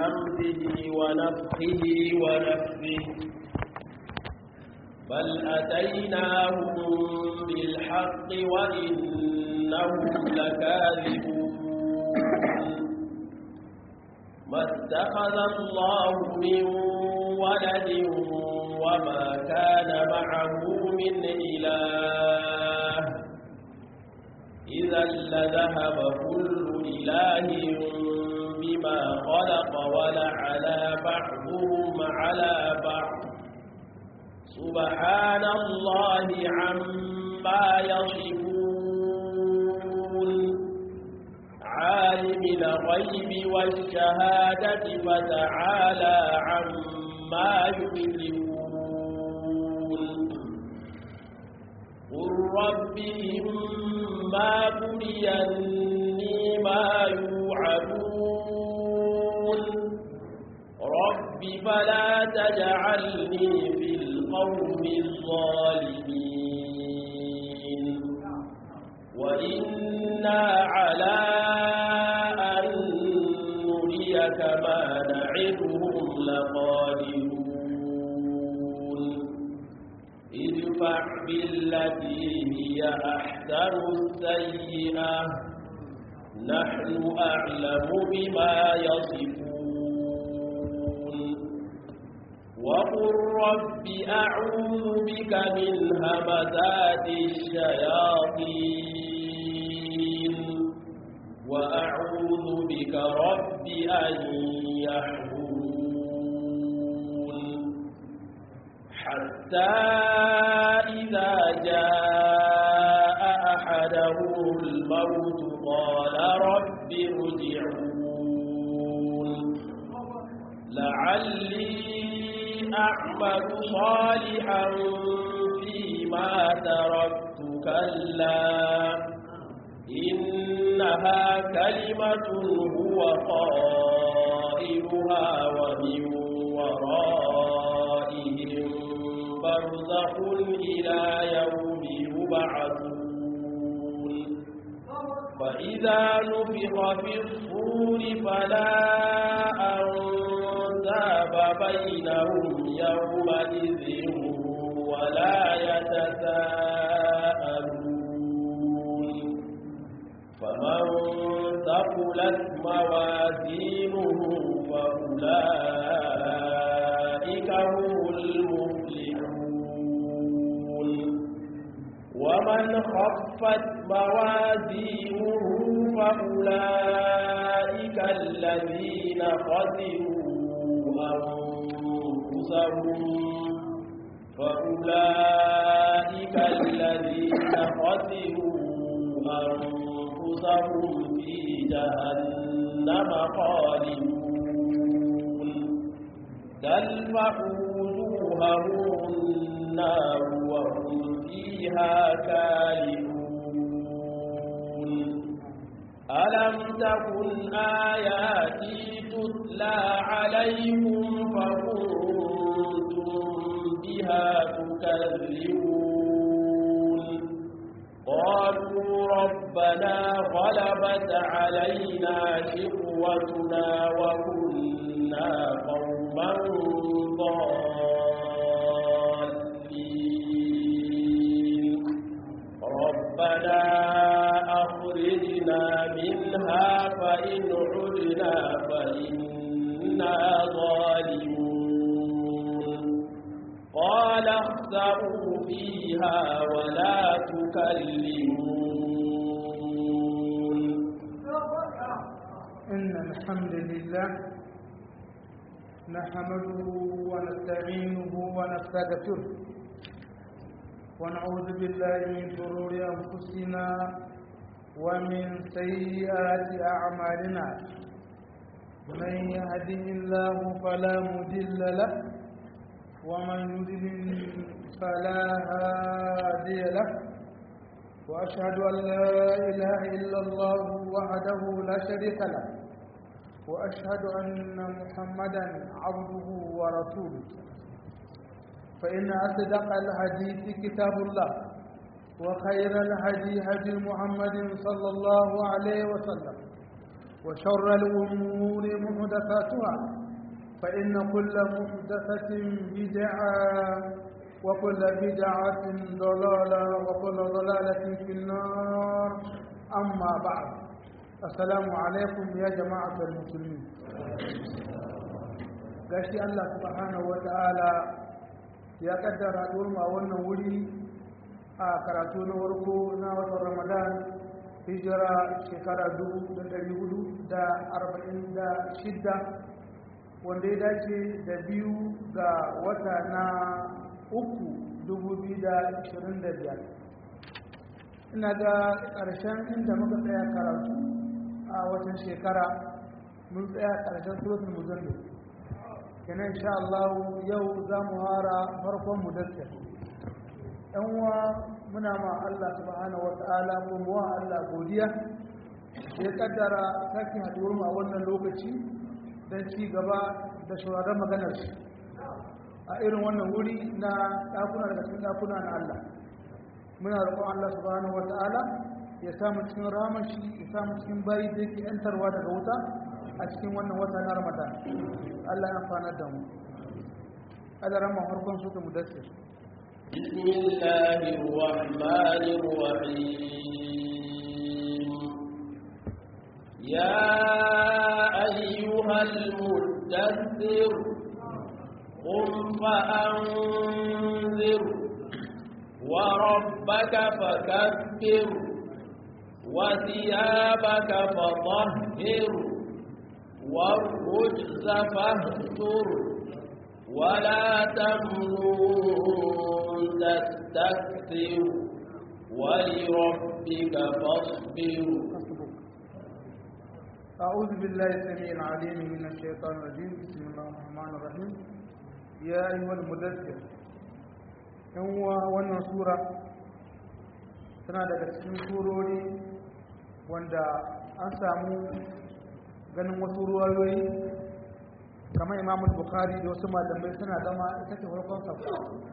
همزه ونفخه ونفخه بل أتيناهم بالحق وإنهم لكاذبون ما اتخذ الله من ولد وما كان معه من إله إذا لذهب كل إله بما خلق ولعلى بعضهم على بعض سبحان الله عما يصفون عالم الغيب والشهادة فتعالى عما يشركون قل رب إما بريني ما يوعدون رب فلا تجعلني في القوم الظالمين وإنا على أن نريك ما نعدهم لقادرون ادفع بالتي هي أحسن السيئة نحن أعلم بما يصفون وقل رب أعوذ بك من همزات الشياطين وأعوذ بك رب أن يحضرون حتى إذا جاء أحدهم الموت قال رب ارجعون لعلي أعمل صالحا فيما تركت كلا إنها كلمة هو قائلها ومن ورائهم برزخ إلى يوم يبعثون فإذا نفخ في الصور فلا أنساب بينهم يومئذ ولا يتساءلون فمن ثقلت موازينه فأولئك هم المفلحون ومن خفت موازينه فأولئك الذين خسروا أنفسهم فأولئك الذين خسروا أنفسهم في جهنم خالدون تلفح وجوههم النار وهم فيها كالحون ألم تكن آياتي تتلى عليكم فكنتم بها تكذبون قالوا ربنا غلبت علينا شقوتنا وكنا قوما ضالين ربنا أخرجنا منها فإن عدنا فإنا ظالمون قال اخسروا فيها ولا تكلمون إن الحمد لله نحمده ونستعينه ونستغفره ونعوذ بالله من شرور أنفسنا ومن سيئات أعمالنا من يهده الله فلا مضل له ومن يضلل فلا هادي له وأشهد أن لا إله إلا الله وحده لا شريك له وأشهد أن محمدا عبده ورسوله فإن أصدق الحديث كتاب الله وخير الهدي هدي محمد صلى الله عليه وسلم وشر الأمور محدثاتها فإن كل محدثة بدعة وكل بدعة ضلالة وكل ضلالة في النار أما بعد السلام عليكم يا جماعة المسلمين gashi Allah subhanahu wa ta'ala ya kaddara durma wannan wuri a karatu na warko na watan Ramadan hijira shekara 446 wanda ya dace da biyu ga wata na uku 2025 ina ga ƙarshen inda muka tsaya karatu a watan shekara mun tsaya ƙarshen surutun muzallu kenan insha Allah yau za mu hara farkon mudassir yan uwa muna ma Allah subhanahu wa ta'ala ko mu wa Allah godiya ya kaddara sake haduwar mu a wannan lokaci don ci gaba da shawarar maganar shi a irin wannan wuri na ɗakuna daga cikin ɗakuna na Allah muna roƙon Allah subhanahu wa ta'ala ya samu cikin ramar shi ya samu cikin bayi da yake yantarwa daga wuta a cikin wannan wata na Ramadan Allah ya amfana da mu Allah rama farkon su ta mudassir بسم الله الرحمن الرحيم يا أيها المدثر قم فأنذر وربك فكبر وثيابك فطهر والرجز فاهجر ولا تمنون تستكثر ولربك فاصبر أعوذ بالله السميع العليم من الشيطان الرجيم بسم الله الرحمن الرحيم يا أيها المدثر هو wannan sura tana daga cikin surori wanda an samu ganin wasu ruwayoyi kamar imam bukhari da wasu malamai suna gama ita ce farkon sabta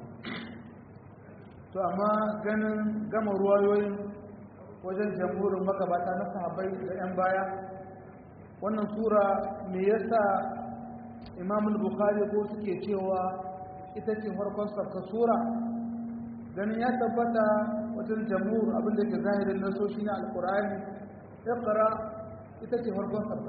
to amma ganin gama ruwayoyin wajen jamhurin magabata na sahabbai da 'yan baya wannan sura me yasa imam bukhari ko suke cewa ita ce farkon sabta sura ganin ya tabbata wajen jamhur abinda ke zahirin nasoshi na alkur'ani iqra ita ce farkon sabta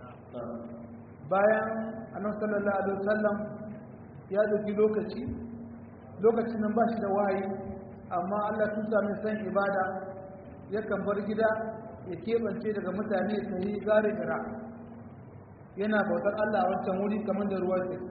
bayan annabi sallallahu alaihi wasallam ya dauki lokaci lokacin nan ba shi da wahayi amma Allah tun sami san ibada yakan bar gida ya keɓance daga mutane ta yi gare gara yana bautar Allah a wancan wuri kamar da ruwa ce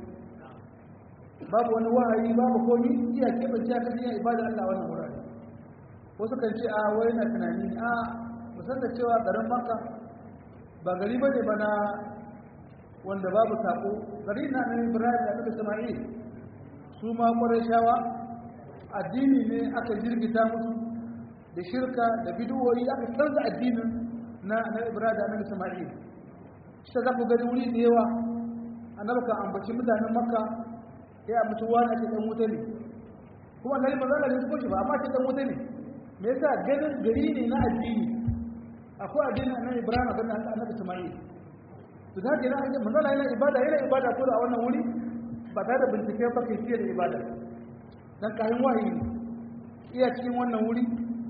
babu wani wahayi babu komi iya keɓance aka iya ibada Allah wannan wurare wasu kan ce a wai na tunani a musan da cewa garin maka ba gari ba ne ba na wanda babu sako gari na nan ibrahim da nabi sama'il su ma shawa addini ne aka jirgita musu da shirka da bidiyoyi aka canza addinin na na ibrahim da nabi sama'il shi za ku gani wuri da yawa annabi kan ambaci mutanen makka ya ambaci wani ake dan wuta ne kuma annabi ba za a shi ba amma ake dan wuta ne me yasa ganin gari ne na addini akwai addinin annabi ibrahim da annabi sama'il to da ke nan manzala yana ibada yana ibada ko da a wannan wuri ba tare da bincike ba kai fiye da ibada dan kayan wahayi iya cikin wannan wuri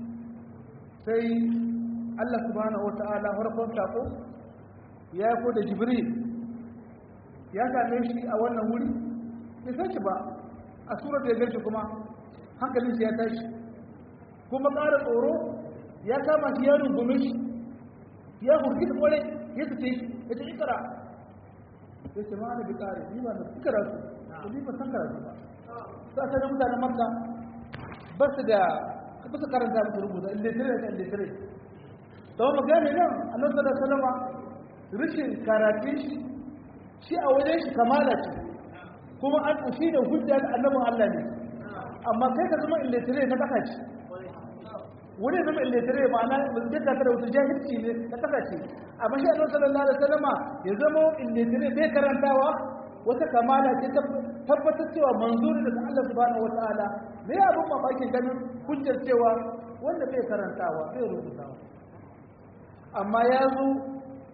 sai Allah subhanahu wata'ala farkon sako ya ko da jibril ya same shi a wannan wuri bai san shi ba a surar da ya gaishe kuma hankalin shi ya tashi kuma ƙara tsoro ya kama shi ya rungume shi ya hurgi da kwarai ya su ce ya ce ikara ya ce ma'ana bi ƙare ni ba da su karatu ko ni ba san karatu ba sa sai mutanen makka ba su da ba su karanta ba su rubuta illitire da illitire to mu gane nan annabi sallallahu alaihi wasallam rishin karatun shi shi a wajen shi kamala ce kuma an shi da hujja da annabin Allah ne amma kai ka zama illitire na kasa ce wani zama illitire ma'ana zai ka da wata jahilci ne na kasa ce amma shi annabi sallallahu alaihi wasallama ya zama illitire bai karantawa wata kamala ce tabbatar cewa manzuri daga Allah subhanahu wataala me ya abin mamakin ganin hujjar cewa wanda bai karantawa bai rubutawa amma ya zo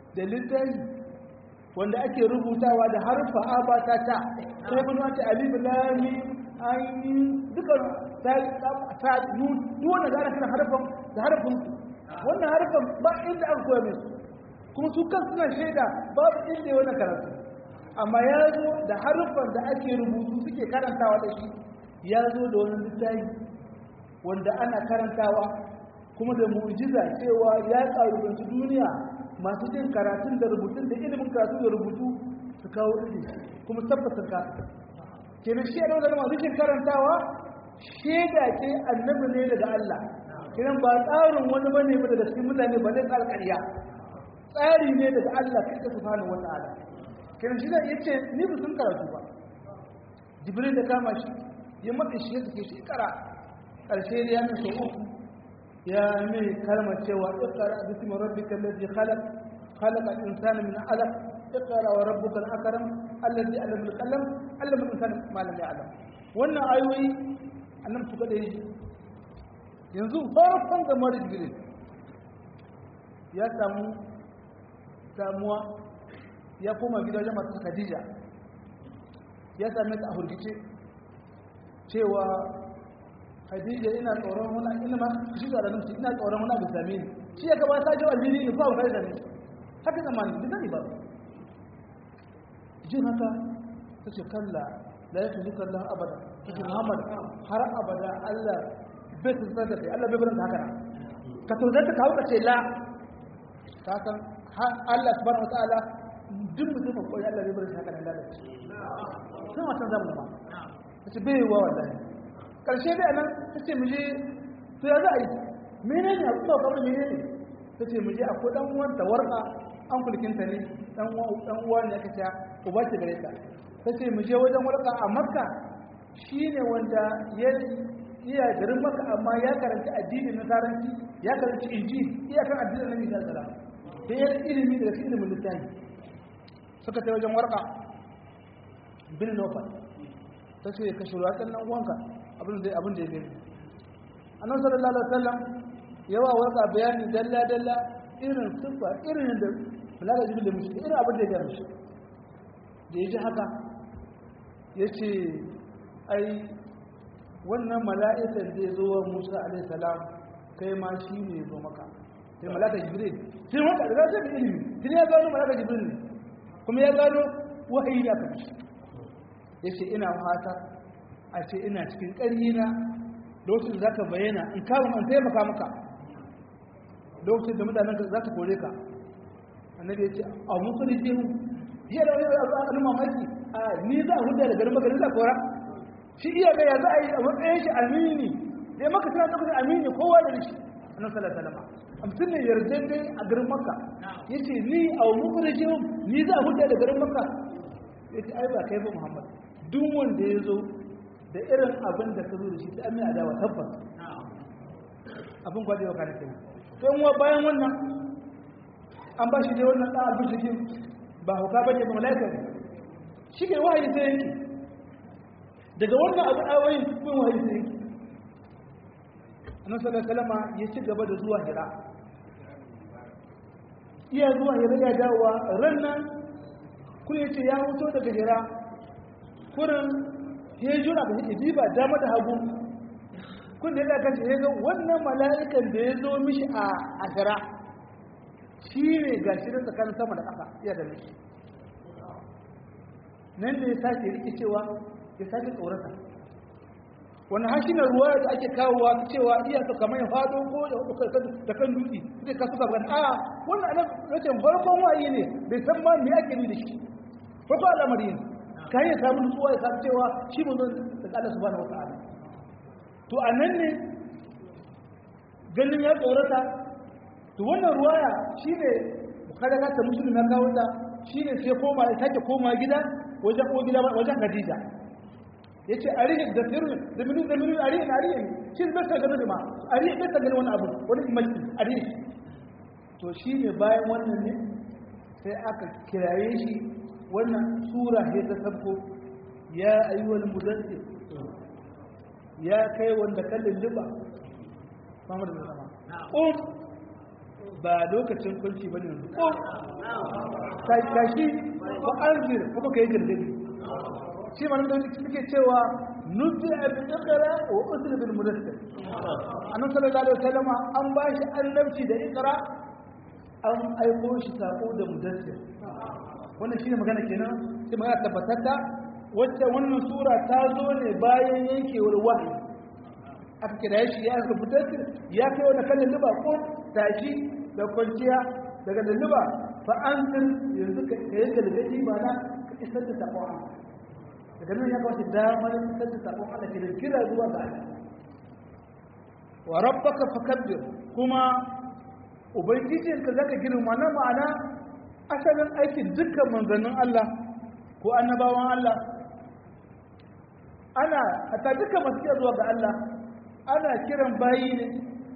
da littafi wanda ake rubutawa da harfa aba ta ta sai bin wata alif lam mim ayin duka ta ta nun duk wanda zaka kana harfan da harfin wannan harfan ba inda aka koya mai kuma su kan suna shaida babu inda wannan karatu amma ya zo da harfan da ake rubutu suke karantawa da shi ya zo da wani littafi wanda ana karantawa kuma da mu'jiza cewa ya karubanci duniya masu jin karatun da rubutun da ilimin karatu da rubutu su kawo ilimi kuma tabbatar ka kenan shi da wanda masu jin karantawa shaida ce annabi ne daga Allah kenan ba tsarin wani bane ba daga cikin mutane ba zai tsara ƙarya tsari ne daga Allah kai ka subhanahu wata'ala kenan shi da yace ni ba sun karatu ba jibril da kama shi ya matsa shi ya take shi kara ƙarshe da ya min sau uku ya mai kalmar cewa ikara bismi rabbika alladhi khalaq khalaqa al-insana min 'alaq ikra wa rabbuka al-akram alladhi 'allama bil-qalam 'allama al-insana ma lam ya'lam wannan ayoyi annabi su kada yi yanzu farkon da mara jibril ya samu samuwa ya koma gida wajen masu khadija ya same ta a hurgice cewa Khadija ina tsoron wani ina ma shi da ranar ina tsoron wani abu same ni shi ya gaba ta jawo aljini ne ko abu kai da ni haka zamani da zani ba jin haka ta ce kalla la ya tuzuka Allah abada ta ce Muhammad har abada Allah bai tuzar da kai Allah bai barin haka ka tuzar ta kawo ka ce la ka san Allah subhanahu wataala duk mutum ko Allah bai barin haka nan lalace sai wata zamu ba ta ce bai wa wallahi karshe da nan ta ce muje to ya za a yi mene ne abu kawai kamar mene ne ta ce muje a ko dan uwan ta warka an kulkinta ne dan uwa ne aka ce uba ce gare ta ta ce muje wajen warka a makka shi ne wanda ya iya garin makka amma ya karanci addinin nasaranci ya karanci inji iya kan addinin nabi sallallahu alaihi wasallam da ya ilimi daga cikin ilimin littafi suka ta wajen warka bin nofal ta ce ka shirya ɗan nan uwanka abin da abin da ya gani annabi sallallahu alaihi wasallam yawa warka bayani dalla dalla irin sifa irin da malaka jibril da mushi irin abin da ya gani da yaji haka yace ai wannan mala'ikan da ya zo wa Musa alaihi salam kai ma shi ne ya zo maka sai malaka jibril sai wanda da zai da ilimi sai ya gano malaka jibril ne kuma ya gano wahayi da aka mishi yace ina fata a ce ina cikin ƙarina lokacin da za ka bayyana in kawo an taimaka maka lokacin da mutanen ka za ka kore ka annabi ya ce a musulun jihu iya da wani al'adun mamaki a ni za a hudu da garin maka ni za kora shi iya ga ya za a yi a matsayin shi amini da ya maka tana lokacin amini kowa da shi annabi sallallahu alaihi wasallam mutum ne yarda dai a garin maka yace ni a musulun jihu ni za a hudu da garin maka yace ai ba kai ba muhammad duk wanda ya zo da irin abin da ka zo da shi ta amin adawa tabbas abin kwaje wa kane kenan don wa bayan wannan an ba shi dai wannan ɗan albishikin ba hauka ba ne ba malaika ne shi ke wahayi sai yanki daga wannan abu awayin kun wahayi sai yanki annan sallar kalama ya ci gaba da zuwa hira iya zuwa hira ya dawowa ran nan kun yace ya hoto daga hira kurin ya yi jura da hiji ba dama da hagu kun da ya kan ya ga wannan mala'ikan da ya zo mishi a asira shi ne ga shi da tsakanin sama da ƙasa ya da mishi nan da ya sake riƙe cewa ya sake tsorata wani hashi na ruwa da ake kawowa cewa iya su kamar ya faɗo ko da kan dutse zai kasu gaban a wannan alam rashin farkon waye ne bai san ma me ake da shi farkon al'amari ne ka yi samun nutsuwa ya samu cewa shi mun zan da Allah subhanahu wata'ala to a nan ne ganin ya tsorata to wannan ruwaya shi ne bukadaka ta musulun na kawo ta shi ne sai koma ya sake koma gida wajen ko gida wajen Khadija ya ce a rihin da sirri da minu da minu a rihin a rihin shi bai ta gani ma a rihin bai ta gani wani abu wani imaki a rihin to shi ne bayan wannan ne sai aka kiraye shi wannan sura ya ta sabko ya ayyuwal mudassir ya kai wanda kallin liba Muhammad bin Sama um ba lokacin kunci ba ne ko tashi ba arzir kuma ka yi gargadi shi ma nan suke cewa nufi abin ikra wa usul bil mudassir annabi sallallahu alaihi wasallam an ba shi annabci da ikra an aiko shi sako da mudassir wannan shine magana kenan sai magana tabbatar da wacce wannan sura ta zo ne bayan yankewar wahayi aka kira shi ya aka mudassir ya kai wani kan luba ko tashi da kwanciya daga lulluba fa an yanzu ka yi galgadi ba na ka isar da sakon daga nan ya kawace damar fitar da sabon Allah ke da kira zuwa ga Allah wa rabbaka fakabbir kuma ubangijinka zaka girma na ma'ana asalin aikin dukkan manzannin Allah ko annabawan Allah ana hatta dukkan masu kira zuwa ga Allah ana kiran bayi ne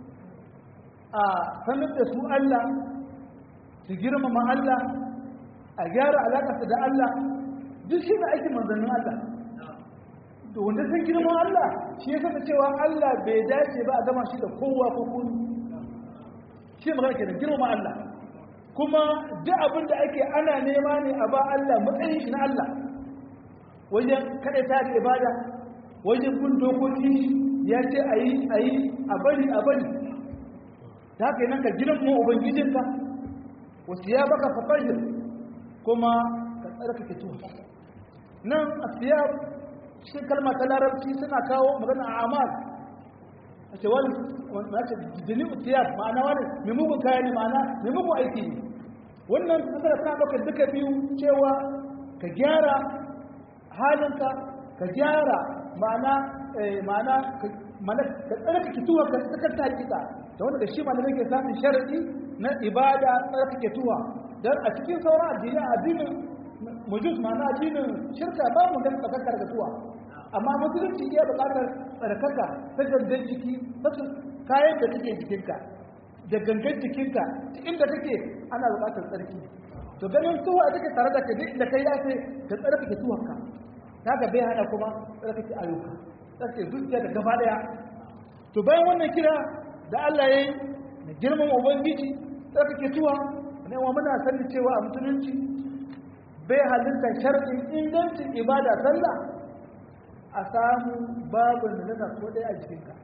a sanar da su Allah su girmama Allah a gyara alaƙarsa da Allah duk shi ne aikin manzannin Allah to wanda sun girman Allah shi ya saka cewa Allah bai dace ba a gama shi da kowa ko kuni shi magana ke da girman Allah kuma duk abin da ake ana nema ne a ba Allah matsayin shi na Allah wajen kaɗa ta da ibada wajen kun dokoki ya ce a yi a yi a bari a bari ta haka nan ka girman ubangijinka wasu ya baka fafajir kuma ka tsarkake tuwa nan a siyar cikin kalma ta larabci suna kawo magana a amal a ce wani mace jini siyar ma'ana wani mai mugun kaya ne ma'ana mai mugun aiki ne wannan kasar suna ɗaukar duka biyu cewa ka gyara halinka ka gyara ma'ana ma'ana ka tsarkake tuwa ka tsakar hakika da wanda da shi ma da ke samun sharaɗi na ibada tsarkake tuwa don a cikin sauran addini addinin mujus ma'ana addinin shirka ba mu gan tsakakar da tuwa amma musulunci iya buƙatar tsarkaka ta gangan jiki ta kayan da take jikinka da gangan jikinka ta inda kake ana buƙatar tsarki to ganin tuwa take tare da ka duk da kai ya ce ka tsarkake tuwanka ta ga bai hana kuma tsarkake ayyuka tsarkake zuciya da gaba daya to bayan wannan kira da Allah ya yi na girman ubangiji tsarkake tuwa ne wa muna sanin cewa a musulunci bai halitta sharɗin ingancin ibada sallah a samu babu da nasa ko ɗaya a jikinka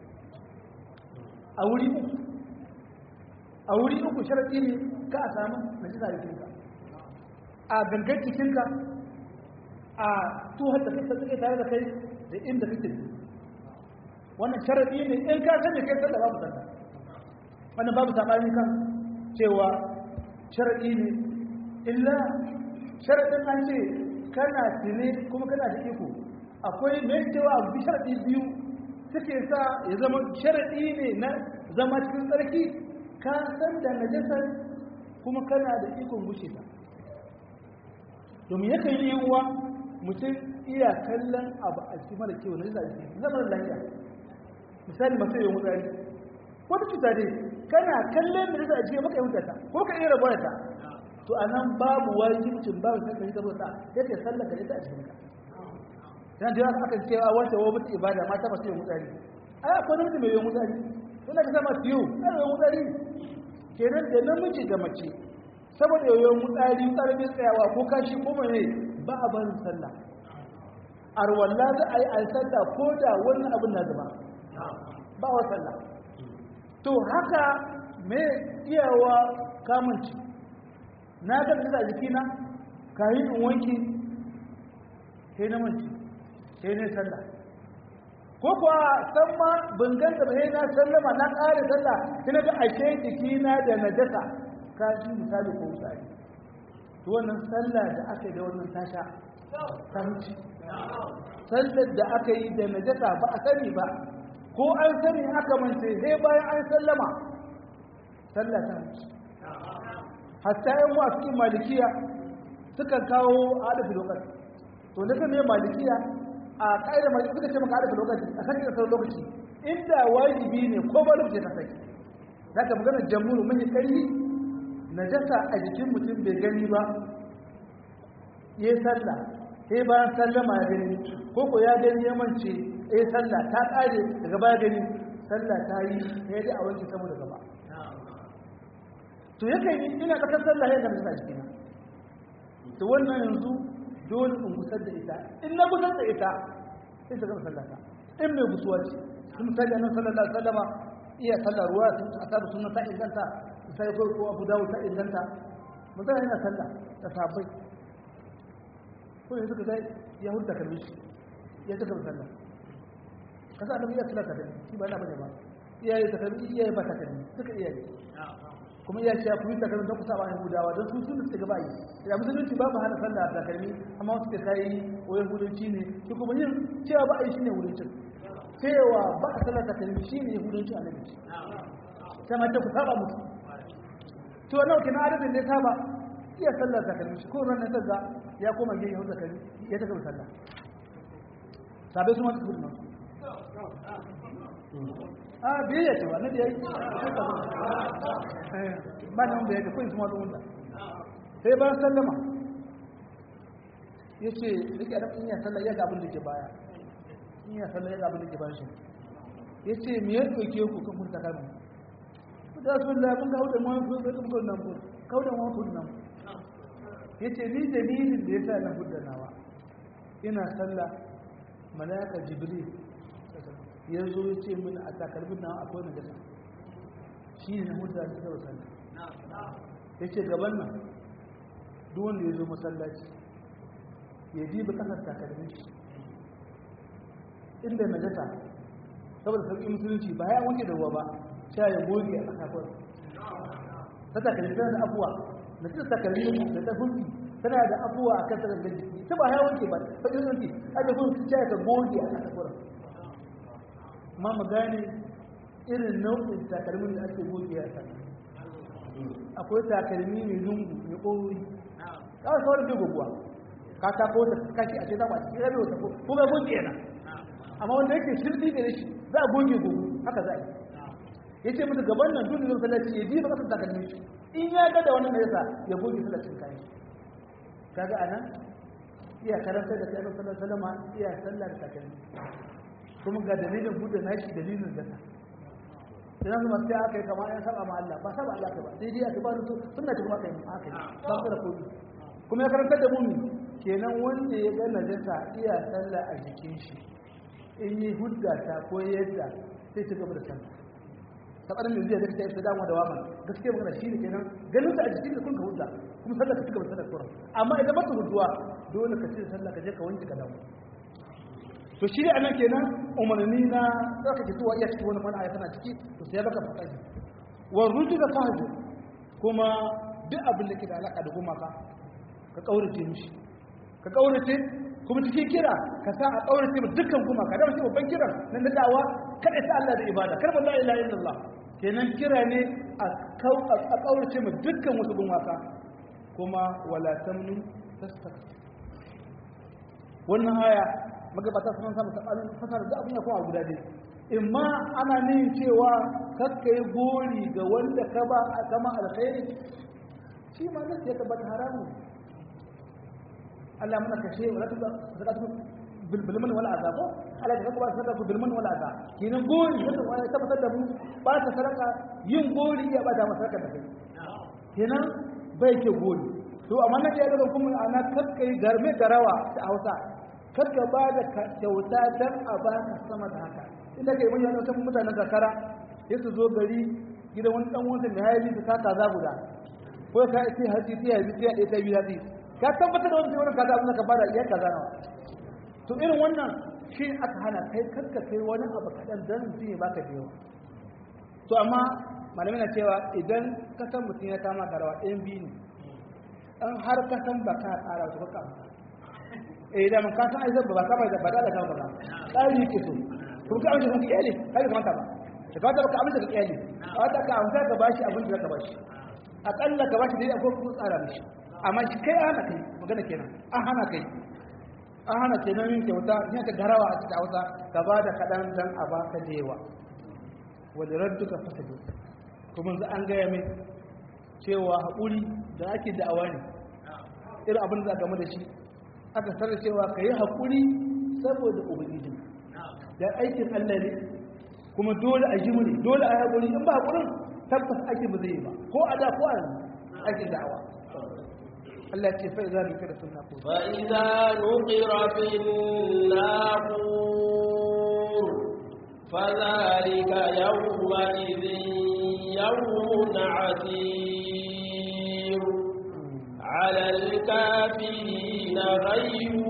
a wuri uku a wuri uku sharɗi ne ka a samu na jisa jikinka a gangan jikinka a tuhar da kasa suke tare da kai da inda kake wannan sharaɗi ne in ka sanya kai sallah babu sallah wannan babu saɓani kan cewa sharaɗi ne illa sharaɗin an ce kana tuni kuma kana da iko akwai mai cewa abu sharaɗi biyu suke sa ya zama sharaɗi ne na zama cikin tsarki ka san da najasar kuma kana da ikon gushe ta domin yakan yi uwa mutum iya kallon abu a cikin mara kewa na jisa a cikin zama lafiya misali masu yawon wutsari wata cuta dai kana kallon da jisa a cikin maka yi mutata ko ka iya rabuwa ta to a nan babu wajibcin babu sai kai saboda sai kai sallar ka ita a cikin ka dan da aka cewa wanda wa mutu ibada mata ba su yi mutsari ai akwai namiji mai yi mutsari wanda ka sama fiyo ai yi mutsari kenan da namiji da mace saboda yoyon mutsari mutsari bai tsayawa ko kashi ko mai ba a barin sallah arwalla za a yi a sallah ko da wannan abin na zama ba wa sallah to haka me iyawa kamunci na ga da jikina kayi in wanki sai na manci sai ne sallah ko kuwa san ma ban ganta ba sai na sallama na ƙare sallah sai na ga ashe jikina da najasa ka ji misali ko misali to wannan sallah da aka yi da wannan tasha ta wuce sallar da aka yi da najasa ba a sani ba ko an sani aka mance sai bayan an sallama sallah ta wuce hatta yan wa cikin malikiya suka kawo adafi lokaci to na kan malikiya a ƙa'idar malikiya suka ce maka adafi lokaci a kan kasar lokaci inda wajibi ne ko ba lokaci ka sai za ka magana jamhur mai ƙarfi najasa a jikin mutum bai gani ba ya sallah sai bayan sallama ya gani ko ko ya gani ya mance ya sallah ta ƙare daga baya gani sallah ta yi ya dai a wanke saboda gaba to yakan yi ina tsakar sallah ya ga nasa jikina to wannan yanzu dole in gusar da ita in na gusar da ita sai ta gama sallah ta in mai gusuwa ce sun misali annabi sallallahu alaihi wasallama iya sallah ruwa sun asabu sunna ta inganta sai ko ko Abu Dawud ta inganta mutane yana sallah da sahabbai ko yanzu ka dai ya hudda kalmi shi ya ta gama sallah kasa annabi ya sallah ta da shi ba na bane ba iyaye ta kalmi iyaye ba ta kalmi duka iyaye kuma iya cewa kuma takalmi don kusa ba yahudawa don su sun suka gaba yi da musulunci ba ba hana sallah da takalmi amma wasu ke kai ko yahudanci ne su kuma yin cewa ba a yi shine yahudancin cewa ba a sallah takalmi shine yahudanci a nabi sai ma ta ku saba musu to nawa kina adadin ne saba iya sallah takalmi shi ko ran nan da ya koma yin yahuda takalmi ya ta gaba sallah sabai su ma su gudu a biyayya ce ba na da ya yi ba nan da ya ga kawai su mazu wanda sai bayan sallama ya ce rike adam in ya sallah ya ga abin da ke baya in ya sallah ya ga abin da ke bayan shi ya ce me ya ɗauke ku kan kun takalma ku da su da mun kawo da mawan kudu da kuma nan kudu kawo da mawan kudu nan ya ce ni dalilin da ya sa na hudu nawa ina sallah malaka jibril ya zo ya ce mini a takalmin nan akwai na gasa shi ne na hudda ta zaba sallah ya ce gaban nan duk wanda ya zo masallaci ya diba kasar takalmin shi inda na gasa saboda sauƙi musulunci ba ya wanke da ruwa ba sha ya goge a kasafar ta takalmi tana da abuwa na cikin takalmi da ta hulki tana da abuwa a kan takalmin jiki ta ba ya wanke ba ta ɗin wanke a da hulki sha ya goge a kasafar ma mu gane irin nau'in takalmin da ake goge a kan akwai takalmi mai lungu mai ƙorori kawai sauran bai goguwa ka ta ko ta kashi a ce za a cikin rabe wata ko ga goge yana amma wanda yake shirɗi da shi za a goge gogu haka za a yi ya ce mutu gaban nan duk da zai sallaci ya ji ba kasar takalmin shi in ya ga da wannan da yasa ya goge sallacin kayan kaga anan iya karanta da kai sallallahu alaihi wasallam iya sallar takalmi kuma ga dalilin buɗe nashi dalilin zata idan kuma sai aka yi kama ya saba ma Allah ba saba Allah ka ba sai dai aka ba su sunna ce kuma aka yi aka yi ba su da kodi kuma ya karanta da mummi kenan wanda ya ga najasa iya sallah a jikin shi in yi hudda ta ko yadda sai ta gaba da sallah sabarin da zai da ta damu da waman gaskiya magana shi ne kenan ganin ta a jikin da kun ka hudda kuma sallah ka cigaba da sallah sauran amma idan ba ta hudduwa dole ka ce sallah ka je ka wanke ka dawo to shi ne anan kenan umarni na zaka ce tuwa iya cikin wani mana aya tana ciki to sai baka faɗa shi wa ruju da fahju kuma duk abin da ke da alaka da gumaka ka kaurace mishi ka kaurace kuma cikin kira ka sa a kaurace mu dukkan gumaka da shi babban kiran nan da dawa kada ta Allah da ibada kar ba la ilaha illallah kenan kira ne a kaurace mu dukkan wasu gumaka kuma wala tamnu tastakbir wannan aya magabata sun samu sabanin fasara da abin ya kowa guda dai imma ana nin cewa kakka yi gori ga wanda ka ba a kama alkhairi shi ma nan ya tabbata haramu Allah muna kashe wa zaka zaka bilbilman wala azabo Allah ya kuma sadaka bilman wala azab kinan gori wanda wani tabbatar da mu ba ta sadaka yin gori ya ba da masaraka da kai kenan bai ke gori to amma nan ya ga kuma ana kakkai garme garawa ta Hausa karka ba da kyauta don a ba ka sama da haka inda ka yi manyan wata mutanen kakara ya su zo gari gidan wani dan wansa mai hayali su kaka za guda ko ka ce hatsi sai hatsi sai ɗaya ta biyu hatsi ka tabbatar da wani sai wani kaza abin da ka bada iya kaza nawa to irin wannan shi aka hana kai karka kai wani abu kaɗan don mutum ya baka da yawa to amma malamai na cewa idan ka san mutum ya kama karawa ɗayan biyu ne in har ka san ba ka ƙara su ka kama eh da man kasan ai zabba ba kama da ba da kama ba tsari yake so kuma ka amince kuma iyali kai ka manta ba da ka ka amince ka iyali a wata ka amince ka bashi abin da ka bashi akalla ka bashi dai akwai kuma tsara mishi amma shi kai hana kai magana kenan an hana kai an hana kenan yin kyauta yin ka garawa a cikin hausa ka ba da kaɗan dan a ba ka da yawa wanda radduka fasadu kuma za an gaya mai cewa haƙuri da ake da'awa ne irin abin da za a game da shi aka sanar cewa ka yi haƙuri saboda ubangiji da aikin Allah ne kuma dole a ji ne dole a haƙuri in ba haƙurin tabbas ake ba zai yi ba ko a da ko a yanzu ake da'awa Allah ce fa idza nukira fil naqur fa idza nuqira fil naqur fadhalika yawma idhin yawmun 'asir 'ala al-kafirin ghayru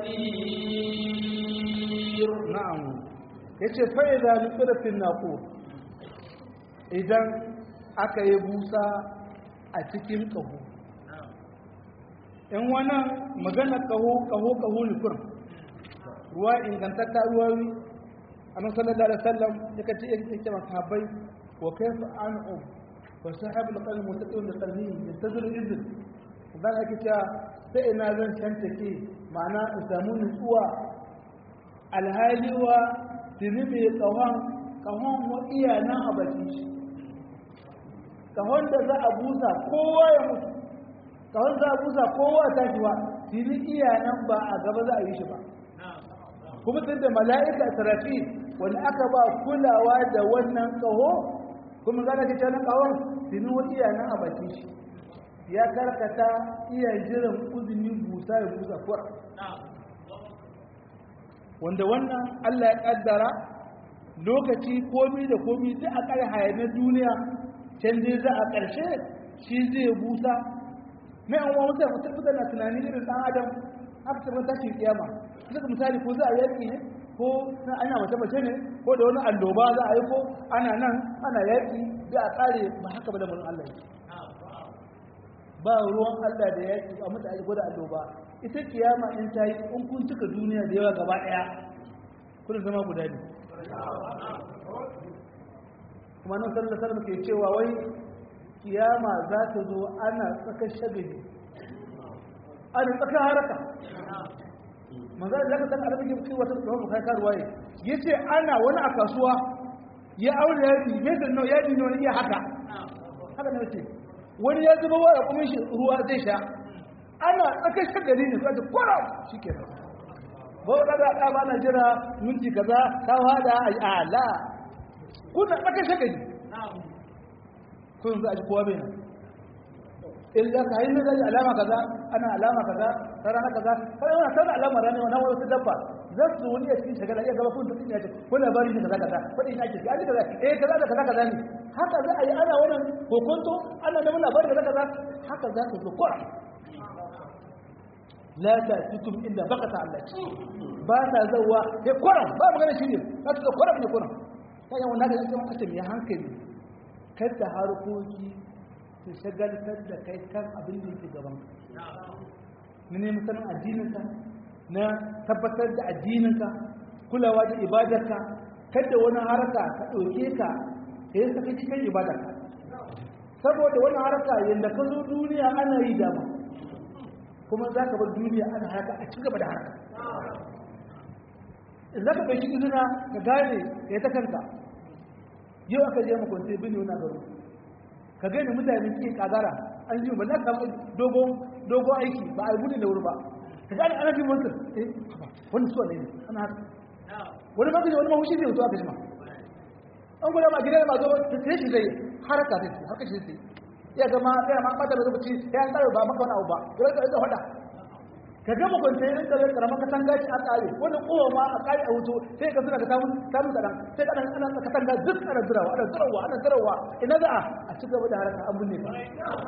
yasir na'am yace fa idza nukira fil naqur idan aka yi busa a cikin ƙaho in wannan magana ƙaho ƙaho ƙaho ne kurin ruwa ingantatta ruwawi annabi sallallahu alaihi wasallam yake ce yake ce masahabai wa kayfa an'um wa sahibul qalbi mutaqin da qalbi yantazir izin dan ake cewa sai ina zan tantake ma'ana in samu nutsuwa alhaliwa tuni mai ƙahon ƙahon wa iya nan a bakin shi kahon da za a busa kowa ya mutu kahon za a busa kowa ta shi ba fili iya nan ba a gaba za a yi shi ba kuma tun da mala'ika sarafi wani aka ba kulawa da wannan kaho kuma gana ce canan kahon fili wa iya nan a bakin shi ya karkata iya jiran uzini busa ya busa kuwa wanda wannan allah ya kaddara lokaci komi da komi duk a kare hayanar duniya can dai za a ƙarshe shi zai busa mai an wa mutane mutum mutane na tunani irin ɗan adam aka taɓa tashin kiyama suka misali ko za a yaƙi ne ko na ana mace mace ne ko da wani alloba za a yi ko ana nan ana yaƙi da a ƙare ba haka ba da mulkin Allah yake ba ruwan Allah da yaƙi a mutane ko da alloba ita kiyama in ta yi in kun cika duniya da yawa gaba ɗaya kuna zama guda ne kuma nan sallallahu alaihi ke cewa wai kiyama za ta zo ana tsaka shagali ana tsaka haraka manzo da zaka san arabi ke wata da kai karuwa yi yace ana wani a kasuwa ya aure ya yi bai da ya yi wani iya haka haka ne ce wani ya zuba wa kuma shi ruwa zai sha ana tsaka shagali ne sai kwara shikenan ba da da ba na jira minti kaza ka hada a la kuna tsaka shagali kun za a ji kowa bai nan illa ka hanyar da alama kaza ana alama kaza ta rana kaza kai wani sanar alama rana wani wasu dabba za su wani a cikin shagala iya gaba kun tafi ya ce ko labari ne kaza kaza faɗi ina ke ji ani kaza eh kaza da kaza kaza ne haka za a yi ana wannan kokonto ana neman labari kaza kaza haka za ka zo kora la ta tukum illa bakata Allah ba ta zawa ya kora ba magana shi ne za ta kora ne kora kayan wanda ka zama kace mai hankali kada harkoki su shagaltar da kai kan abin da yake gaban na neman sanin addininka na tabbatar da addininka kulawa da ibadarka kada wani haraka ka ɗauke ka ya yi saka cikin ibadarka saboda wani haraka yadda ka zo duniya ana yi dama kuma za ka bar duniya ana haka a cigaba da haraka in za ka bai shi izina ka gane ka yi ta kanka yau aka je makwanci bin wani garo ka gani mutane suke kagara an ji ba na samu dogon aiki ba a yi gudun da wuri ba ka gani ana fi mutum eh wani suwa ne ana haka wani magaji wani mahushi zai wuto aka jima an gwada ma gidan ma zo ta shi zai haraka zai ce harka shi zai ya gama ya ma bata da lokaci ya tsara ba maka wani abu ba ya rika rika hada ka gama kwanta ya rinka rinka ramar katanga shi a tsare wani kowa ma a kare a wuto sai ka suna ka samu samun kaɗan sai kaɗan ana katanga duk ana zirawa ana zirawa ana zirawa ina za a a ci gaba da haraka an binne ba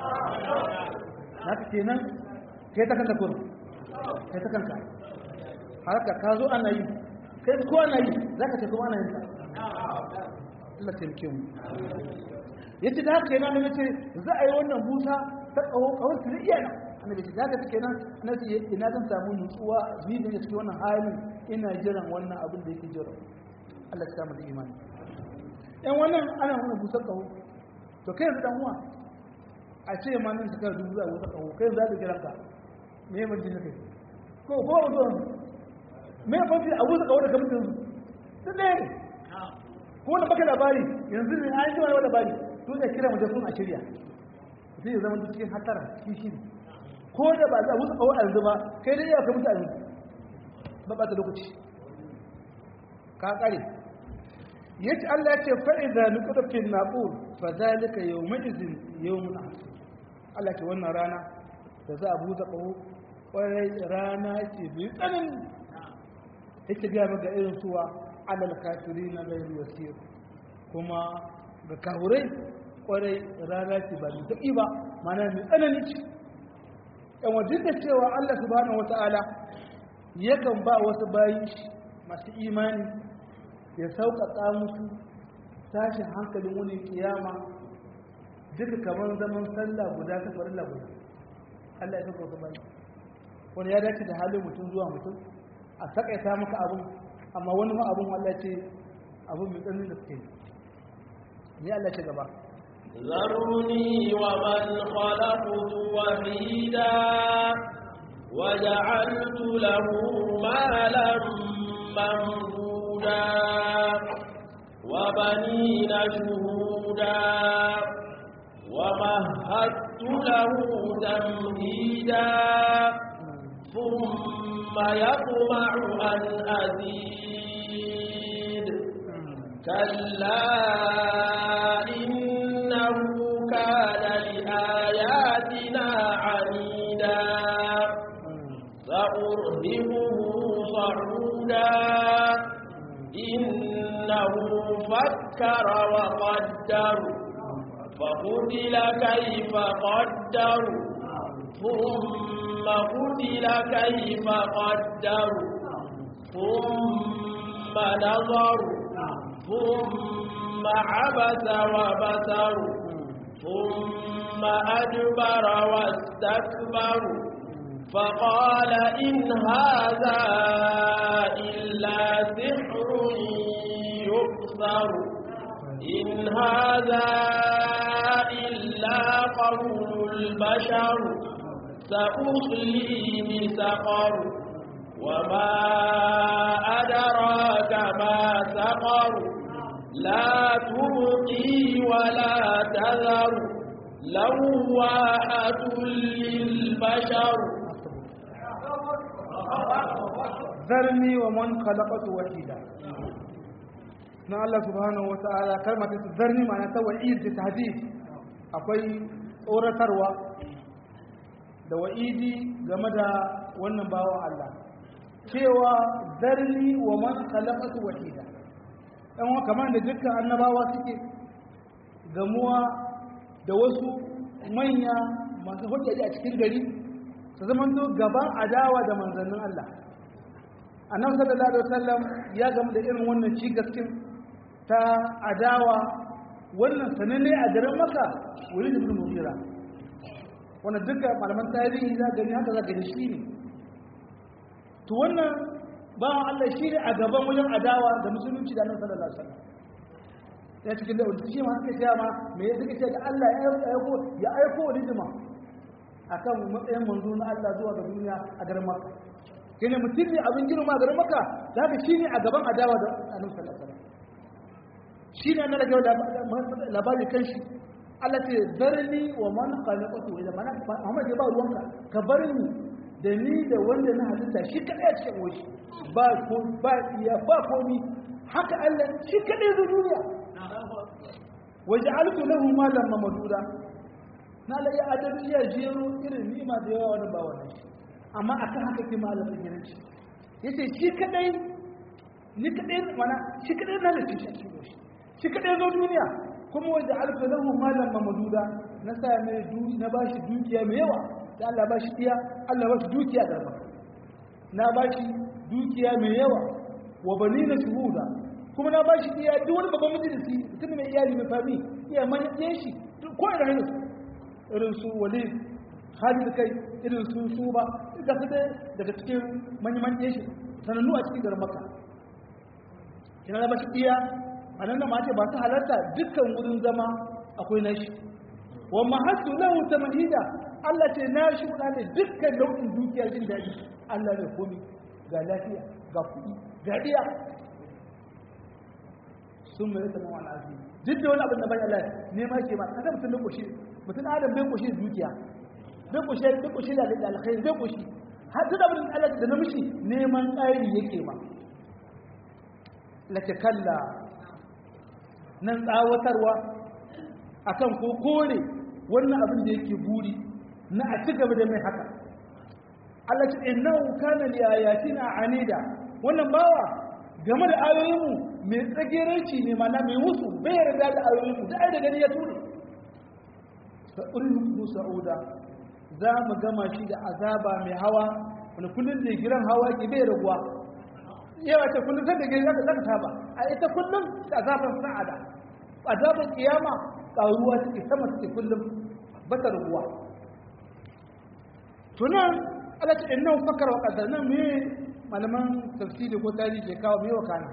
na ka kenan kai ta kanka kuma kai ta kanka haraka ka zo ana yi kai ko ana yi za ka ce kuma ana yin ta Allah taimake mu yace da haka yana ne ce za a yi wannan busa ta kawo kawai su iya nan annabi ce zaka take nan na ce ina zan samu nutsuwa ni da cikin wannan halin ina jiran wannan abin da yake jira Allah ya samu da imani ɗan wannan ana wannan busar kawo to kai yanzu dan uwa a ce ma nan suka dubu za a busar kawo kai za ka kira ka me ya manji kai ko ko wato me ya fanci a busar kawo da kamar yanzu duk ɗaya ne ko da baka labari yanzu ne an ji wani labari to da kira mu da sun a shirya zai zama cikin hatara kishi ne ko da ba za a musu kawo a yanzu ba kai da iya ka mutu a yanzu ba ba ta lokaci ka kare yace Allah ya ce fa idza nuqta fil naqur fa zalika yawma idhin yawmun asir Allah ke wannan rana da za a buɗe ƙaho ƙwarai rana ce mai tsanani ita biya maka irin suwa alal kafiri na gairu yasir kuma ga kahurai ƙwarai rana ce ba mai daɗi ba mana mai tsanani ce yan wajen da cewa Allah subhanahu wata'ala yakan ba wasu bayi masu imani ya sauƙaƙa musu tashin hankalin wani kiyama duka kamar zaman sallah guda ta farilla guda Allah ya sauƙaƙa bayi wani ya dace da halin mutum zuwa mutum a takaita maka abin amma wani ma abin Allah ce abin mai tsanin da suke ni Allah ce gaba ذرني ومن خلقت وحيدا وجعلت له مالا ممدودا وبنين شهودا ومهدت له تمهيدا ثم يطمع أن أزيد كلا إنه كان لآياتنا عنيدا سأرهبه صعودا إنه فكر وقدر فقتل كيف قدر ثم قتل كيف قدر ثم نظر ثم عبس وبسر ثم أدبر واستكبر فقال إن هذا إلا سحر يؤثر إن هذا إلا قول البشر سأصليه سقر وما أدراك ما سقر لا تبقي ولا تذر لواحة للبشر zarni wa man khalaqatu wahida na Allah subhanahu wa ta'ala kalmar ta zarni ma'ana ta wa'id da tahdid akwai tsoratarwa da wa'idi game da wannan bawan Allah cewa zarni wa man khalaqatu wahida dan wa kamar da dukkan annabawa suke gamuwa da wasu manya masu hujjaji a cikin gari su zama gaban adawa da manzannin Allah annabi sallallahu alaihi wasallam ya gamu da irin wannan cigaskin ta adawa wannan sananne a garin maka wuri da ibn mughira wanda duka malaman tarihi za gani haka za gani shi ne to wannan bawan Allah shi ne a gaban wajen adawa da musulunci da annabi sallallahu alaihi wasallam ya cikin da wanda shi ma suka ce ma me ya suka ce da Allah ya aiko ya aiko rijima akan matsayin manzo na Allah zuwa ga duniya a garin Makka kene mutum ne abin girma garin Makka zaka shi ne a gaban adawa da annabi sallallahu alaihi wasallam shi ne na rage labari kan shi Allah ce zarni wa man khalaqatu idan mana Muhammad ya ba ruwanka ka bar ni da ni da wanda na halitta shi kadai a cikin wani ba ko ba iya ba komi haka Allah shi kadai zo duniya waja'altu lahu malan mamduda na la ya adabi ya jero irin nima da yawa wani ba wannan amma akan haka ke malamin gidanci yace shi kadai ni kadai mana shi kadai na da shi shi kadai zo duniya kuma wajen alfa lahu malam mamaduda na sa mai duni na bashi dukiya mai yawa da Allah bashi iya Allah bashi dukiya da maka na bashi dukiya mai yawa wa banina shuhuda kuma na bashi iya duk wani babban majalisi mutum mai iyali mai fami iya manyan shi ko ina hanyar su irin su walid Khalid kai irin su su ba ga su daga cikin manyan manyan shi sanannu a cikin garin Makka kina na bashi iya a nan da mace ba su halarta dukkan wurin zama akwai nashi wa mahaddu lahu tamhida Allah ce na shi ne dukkan nau'in dukiyar jin daɗi Allah ne komi ga lafiya ga kuɗi ga iya sun mai rasa mawa al'azi duk da wani abin da bai Allah ne ma ke ma kada mutum bai koshi mutum adam bai koshi dukiya bai koshi bai koshi da alkhairi bai koshi har duk abin da Allah da namiji neman ƙari yake ma lake kalla nan tsawatarwa akan ko kore wannan abin da yake buri na a ci gaba da mai haka Allah ce innahu kana li ayatina anida wannan bawa game da ayoyinmu mai tsageranci ne mana mai musu bai yarda da ayoyinmu da ai da gani ya ture fa urihu sa'uda za mu gama shi da azaba mai hawa wani kullum da giran hawa ke bai raguwa yawa ce kullum sai da gani zaka zaka saba a ita kullum da azaban sa'ada azaban kiyama karuwa take sama take kullum ba ta raguwa tunan Allah ce innahu fakara wa qadar nan me malaman tafsiri ko tarihi ke kawo me wakana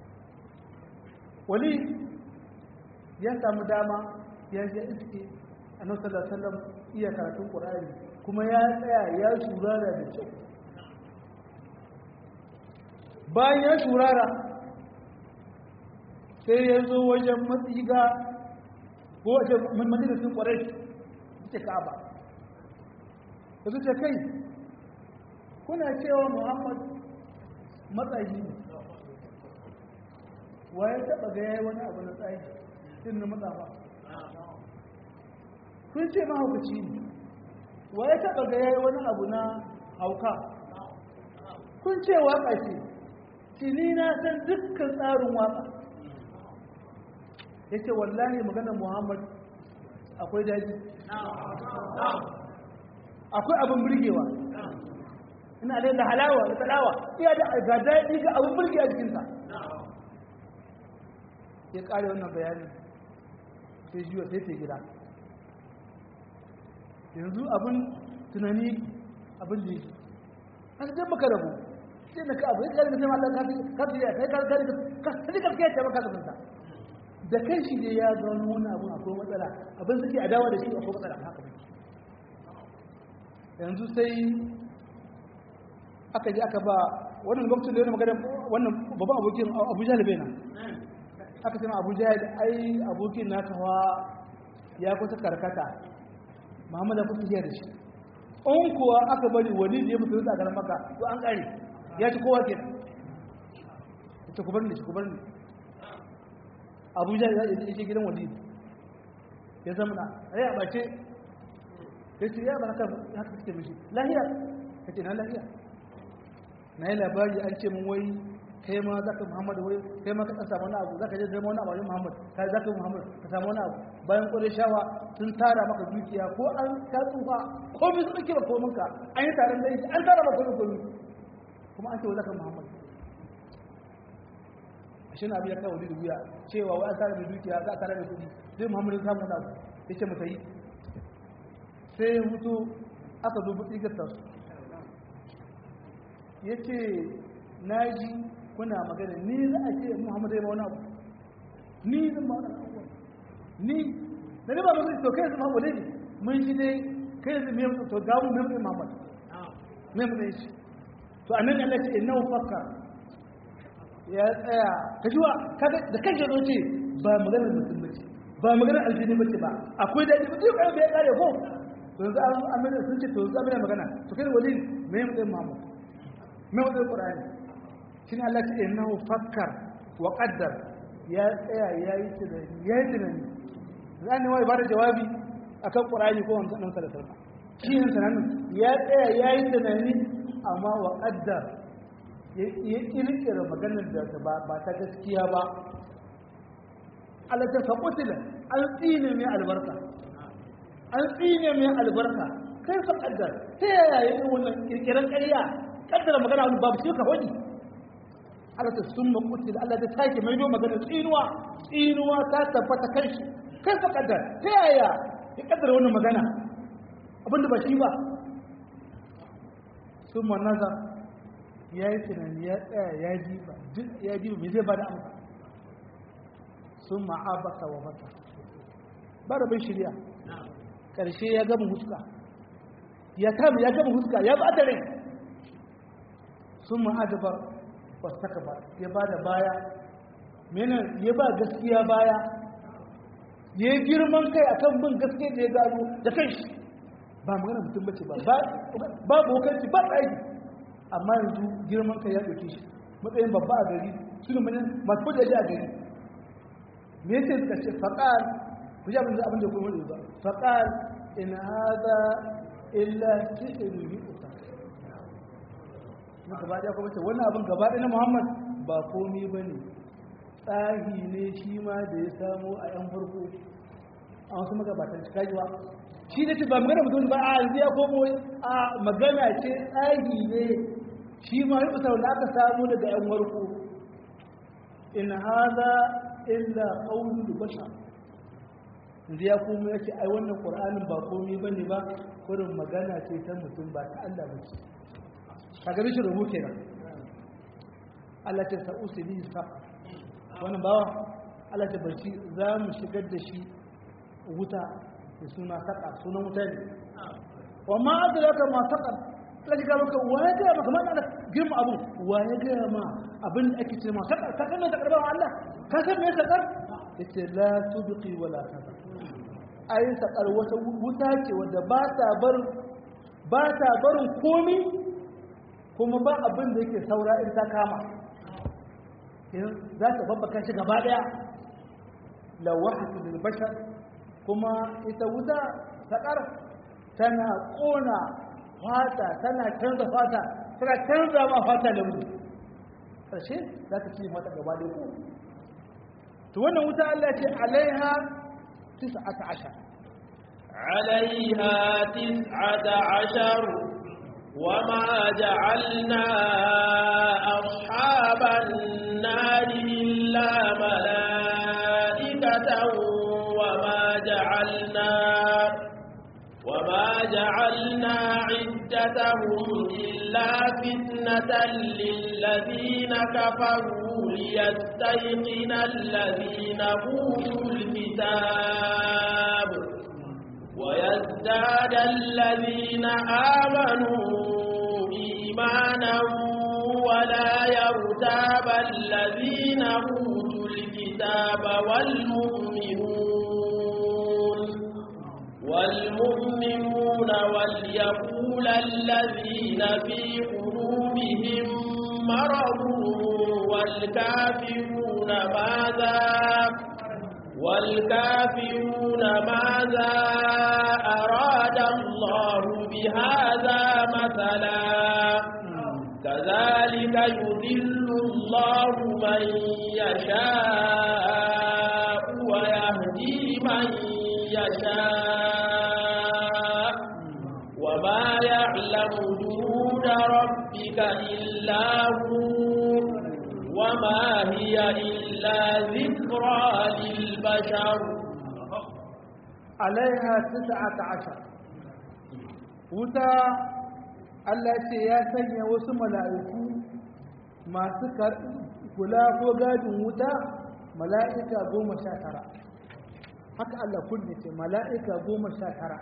wali ya samu dama ya je iske annabi sallallahu alaihi wasallam iya karatun qur'ani kuma ya tsaya ya shurara da kyau bayan ya shurara sai ya zo wajen matsiga ko wajen majalisun ƙwarai ce ka'aba da su ce kai kuna cewa muhammad matsayi ne wa ya taɓa ga yayi wani abu na tsayi din na matsafa kun ce mahaukaci ne wa ya taɓa ga yayi wani abu na hauka kun ce waƙa ce tuni na san dukkan tsarin waka ya ce wallahi maganar muhammad akwai daji akwai abin birgewa ina da halawa da talawa iya da ga daji ga abin birge a jikinsa ya kare wannan bayani sai jiwa sai ta gida yanzu abin tunani abin da yake an zai baka rabu sai da ka abu ya kare da sai Allah ka fi ya kai kare ka sai ka kai ta baka da kunta da kai shi ne ya ga wani abu akwai matsala abin suke adawa da shi akwai matsala haka ne yanzu sai aka ji aka ba wannan gwamnati da yana magana wannan babban abokin Abu Jahl bai nan aka ce Abu Jahl ai abokin na kawa ya kusa karkata Muhammad ya kusa da shi in kuwa aka bari wani da ya mutu da garin maka to an kare ya ci kowa kenan ita ku bar ni ku bar ni abuja ya ce gidan wali ya zama na rai a bace ya ce ya ba haka haka suke mishi lahiya ka ce na lahiya na yi labari an ce mun wai kai ma za ka muhammadu wai kai ma ka ɗan samu wani abu za ka je zama wani abu wajen muhammad ka za ka muhammad ka samu wani abu bayan ƙwarai shawa sun tara maka dukiya ko an ka tsufa ko bi su ɗauke ba kominka an yi taron da an tara ba komi komi kuma an ce wa za ka muhammad shi na biya kawo da wuya cewa wa an tara da dukiya za a tara da kudi zai muhammadu samu wani abu ya ce mata yi sai ya hutu aka zo buɗi gasta su ya ce na ji kuna magana ni za a ce muhammadu ya ma wani abu ni zan ma wani abu ni na riba musu to kai zama wale ne mun shi dai kai zai mai mutu to gamu mai mutu muhammadu mai mutu shi to annan Allah ce innahu fakka ya tsaya ka ji wa da kan shi ce ba maganar mutum bace ba maganar aljini bace ba akwai daɗi ba duk ya kare ko to yanzu an amina sun ce to yanzu amina magana to kai wali me ya mutum Muhammad me mutum Qur'ani shine Allah ce innahu fakkar wa qaddar ya tsaya ya yi tunani ya yi tunani zan ne wai ba da jawabi akan Qur'ani ko wannan dan sallallahu alaihi wasallam shi ne sanan ya tsaya ya yi tunani amma wa qaddar ya kirkira maganar da ba ta gaskiya ba alatar faƙutilan an tsine mai albarka an tsine mai albarka kai fa ƙaddar ta yaya yi wannan kirkiran ƙarya ƙaddara magana wani babu shi ka hoji alatar sun maƙutilan allah ta sake mai do maganar tsinuwa tsinuwa ta tabbata kan shi kai fa ƙaddar ta yaya ya ƙaddara wannan magana abinda ba shi ba sun ma nazar ya yi tunani ya tsaya ya ji ba duk ya ji ba mai zai ba da amsa sun ma'abasa wa mata ba da bai shirya ƙarshe ya gama huska ya kama ya gama huska ya ba da rai sun ma'adabar wasu ba ya ba da baya mena ya ba gaskiya baya ya yi girman kai akan bin gaskiya da ya gano da kai ba magana mutum bace ba ba bokanci ba tsaki amma yanzu girman kai ya ɗauke shi matsayin babba a gari su ne masu kudaje a gari me yake suka ce faƙal ku ji abin da abin da kuma hudu ba faqal in hada illa sihrun yu'ta muka ba da kuma ce wannan abin gaba ɗaya na Muhammad ba komai bane tsahi ne shi ma da ya samu a yan farko a wasu magabatan cikajiwa shi ne ce ba magana mutum ba a yanzu ya komo a magana ce tsahi ne shi ma yi kusa wanda aka samu daga yan warko in haza illa qawlul bashar yanzu ya komo ya ce ai wannan qur'anin ba komai bane ba kurin magana ce ta mutum ba ta Allah ba ce kaga bishi rubu kenan Allah ta sa'usi bi sa wannan bawa Allah ta barci za mu shigar da shi wuta da suna saka sunan wuta ne wa ma adraka ma saka Allah ya maka wa ya ga maka mana girma abu wa ya ga ma abin da ake ce ma saka ka kana da karban Allah ka san me sakar yace la tubqi wala tadar ai sakar wata wuta ce wanda ba ta bar ba ta barin komi kuma ba abin da yake saura in ta kama za ta babbaka shi gaba daya lawahatu lil bashar kuma ita wuta sakar tana kona fata tana canza fata tana canza ma fata da mu karshe za ta ci mata gaba da ku to wannan wuta Allah ce alaiha 19 عليها تسعة عشر وما جعلنا أصحاب النار إلا ملائكة وما جعلنا وما جعلنا عدتهم إلا فتنة للذين كفروا ليستيقن الذين أوتوا الكتاب ويزداد الذين آمنوا إيمانا ولا يرتاب الذين أوتوا الكتاب والمؤمنون والمؤمنون وليقول الذين في قلوبهم مرض والكافرون ماذا والكافرون ماذا أراد الله بهذا مثلا كذلك يذل الله من يشاء ويهدي من يشاء وما يعلم جنود ربك إلا هو وما هي إلا ذكرى للبشر عليها تسعة عشر wuta Allah ce ya sanya wasu mala'iku masu kula ko gadin wuta mala'ika goma sha tara haka Allah kunne ce mala'ika goma sha tara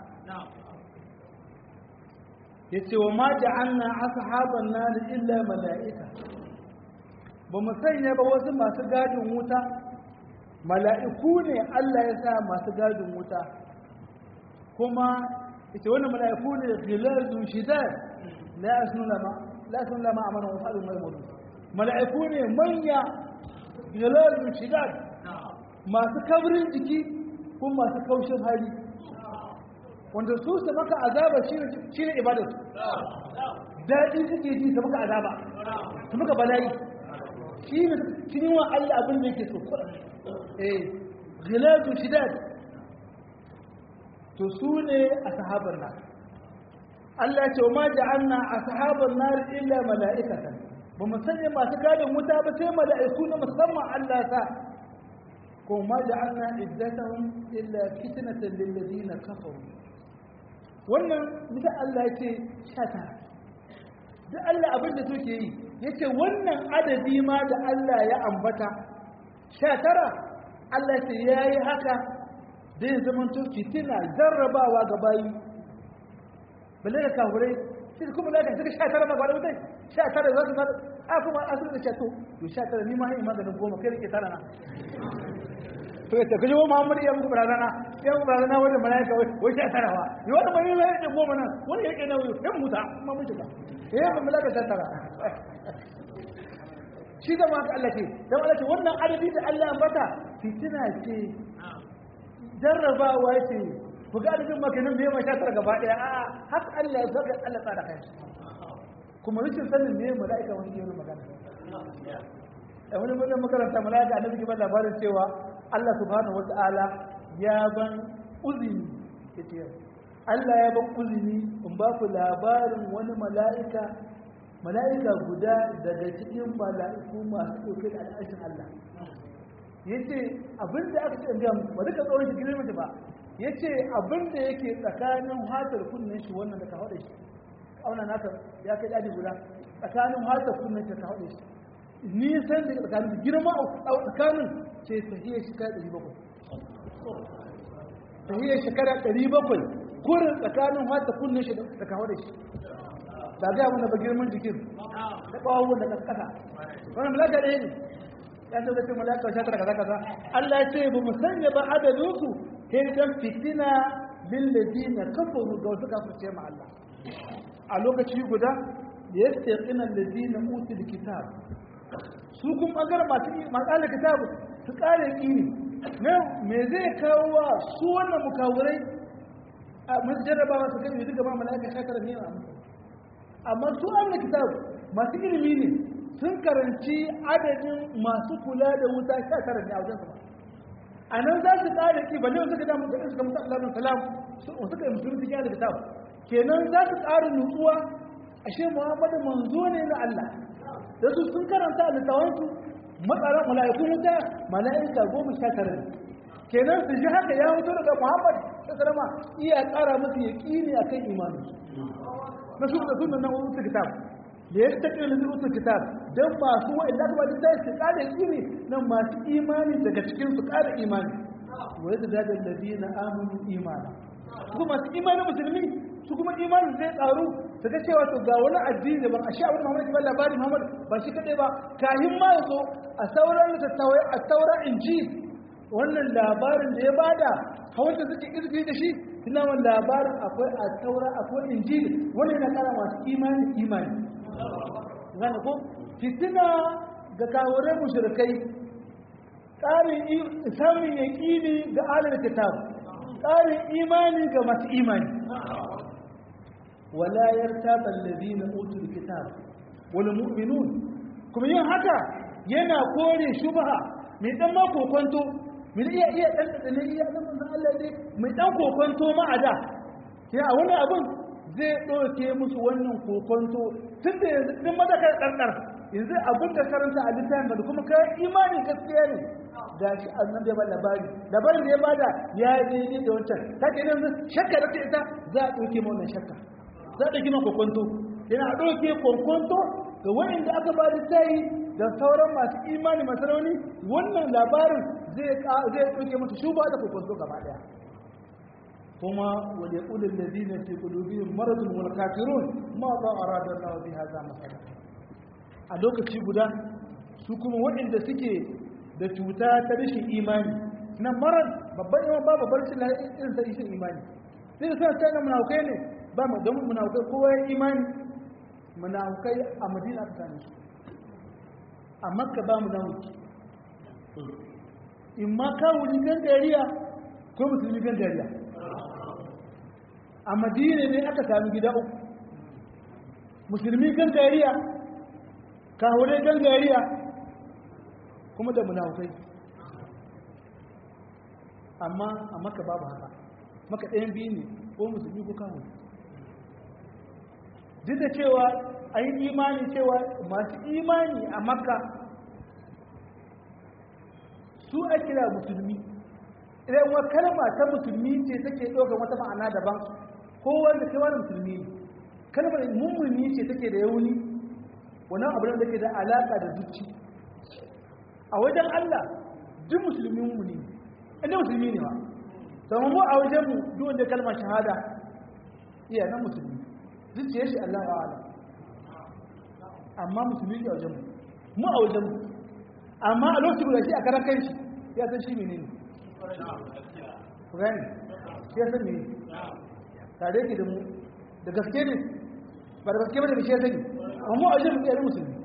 ya ce wa ma ja'anna ashaban nari illa mala'ika ba mu sanya ba wasu masu gadin wuta mala'iku ne Allah ya sa masu gadin wuta kuma ita wannan mala'iku ne gilazun shidad la yasnu lama la yasnu lama amana wa fa'alu maimunu mala'iku ne manya gilazun shidad masu kabrin jiki kuma masu kaushin hali wanda su su maka azaba shi ne ibadar daɗi suke ji su maka azaba su maka bala'i shi ne kin wa Allah abin da yake so eh gilatu shidad to su ne ashabar nar Allah ce ma ja'alna ashabar nar illa mala'ikatan ba mu sanya masu gadin wuta ba sai mala'iku na musamman Allah sa ko ma ja'alna iddatahum illa fitnatan lil ladina kafaru wannan bisa Allah ce 19 duk Allah abin da suke yi yace wannan adadi ma da Allah ya ambata sha tara Allah ce yayi haka zai zama to fitina jarrabawa ga bayi balle da kafurai sai kuma da suka sha tara ma gwada mutai sha tara za su a kuma a su da sha to to sha tara ni ma hai maganin goma kai rike tara na to ya tafi wa Muhammad ya muku barazana ya muku barazana wanda malaika wai sha tara wa yi wanda mai mai da goma nan wani yake na ya muta ma mun shiga eh ba malaka sha tara shi da maka Allah ce dan Allah ce wannan adadi da Allah ya bata fitina ce jarrabawa ce ku ga adadin makanin me mai shatar gaba daya a haka Allah ya saka Allah tsara kai kuma rikin sanin me mala'ika wani yaro magana a wani mutum makaranta mala'ika annabi ke ba labarin cewa Allah subhanahu wata'ala ya ban uzini yace Allah ya ban uzini in ba ku labarin wani mala'ika mala'ika guda daga cikin mala'iku masu ɗauke da al'ashin Allah yace abinda aka ce in ga muku ba duka tsoron shi girma ba yace abinda yake tsakanin hatar kunnen shi wannan da ka haɗa shi auna naka ya kai daji guda tsakanin hatar kunnen shi ka haɗa shi nisan da tsakanin girma a tsakanin ce tahiyar shekara ɗari bakwai tahiyar shekara ɗari bakwai kurin tsakanin wata kunnen shi da kawo da shi ba ga abin da ba girman jikin da ɓawon da ƙasa wani malaka ɗaya ne ya ce zai malaka sha tara kaza kaza Allah ya ce ba mu sanya ba adadinku sai dan fitina lil ladina kafaru ga wasu kafirce ma Allah a lokaci guda yastaqina alladina utul kitab su kun bangaren masu matsalar kitabu su kare ƙini ne me zai kawo wa su wannan mukawurai a masu jarrabawa su kai duka ma mala'ika shakar ne a amma su amna kitabu masu ilimi ne sun karanci adadin masu kula da wuta shakar ne a wajen su a nan za su kare ƙi balle wasu ka damu da suka mutu Allah salam suka yi musulun cikin da kitabu kenan za su ƙara nutsuwa ashe muhammadu manzo ne na Allah da su sun karanta littawansu matsaran mala'ikun wuta mala'ika goma sha tara ne kenan su ji haka ya mutu daga muhammad sassalama iya ƙara musu ya ƙini a kan imanu na su da sunan nan wutu kitab da ya ta ƙirin da wutu kitab don masu wa'in da kuma da su ƙara ƙini nan masu imani daga cikin su ƙara imani wa yadda dadin ladina amanu imana su masu imanin musulmi su kuma imanin zai ƙaru ta ga cewa to ga wani addini ban a sha wani Muhammad ba labari Muhammad ba shi kadai ba kahin ma yazo a sauran littattafai a sauran inji wannan labarin da ya bada hawanta suke izgi da shi ina wannan labarin akwai a saura akwai inji wannan yana kara masu imani imani zan ko fitina ga kawurai mushrikai tsarin samun yaƙini ga alal kitab tsarin imani ga masu imani ولا يرتاب الذين اوتوا الكتاب والمؤمنون kuma yin haka yana kore shubha mai dan ma kokonto mai iya iya dan dan iya dan manzon Allah dai mai dan kokonto ma ada sai a wannan abun zai doke musu wannan kokonto tunda yanzu din maza kai dardar yanzu abin da karanta a littafin da kuma kai imani gaskiya ne gashi annabi ya ba labari labarin da ya bada ya daidai da wancan take yanzu shakka da ita za a doke mu wannan shakka za ta gina kokonto yana ɗauke kokonto ga waɗanda aka ba da tayi da sauran masu imani masu rauni wannan labarin zai ɗauke musu shuba da kokonto gaba ɗaya kuma wale ƙulin da zina fi ƙulubin maradun wal kafirun ma ba a radar lawa bi haza masana a lokaci guda su kuma waɗanda suke da cuta ta rashin imani na marar babban iman ba babbar cin irin ta ishin imani sai da suna tsaye munaukai ne ba mu don munaukai kowa ya imani munaukai a madina aka same su a makka ba mu nauki in ma kawuli gan dariya ko musulmi gan dariya a madina ne aka sami gida uku musulmi gan dariya kawulai gan dariya kuma da munaukai amma a makka babu haka maka ɗayan biyu ne ko musulmi ko kawo duk da cewa a yi imani cewa masu imani a makka su a kira musulmi idan wa kalma ta musulmi ce take ɗaukar wata ma'ana daban ko wanda kai wani musulmi ne kalmar mummuni ce take da yauni wannan abu da take da alaƙa da zuci a wajen Allah duk musulmi mummuni ne inda musulmi ne ba sama mu a wajen mu duk wanda kalmar shahada iya nan musulmi zuciyar shi Allah wa ala amma musulmi ne a wajen mu mu a wajen mu amma a lokacin da shi a karan kai shi ya san shi menene ku gani shi ya san ne tare ki da mu da gaske ne ba da gaske ba da shi ya sani amma mu a wajen mu iya nan musulmi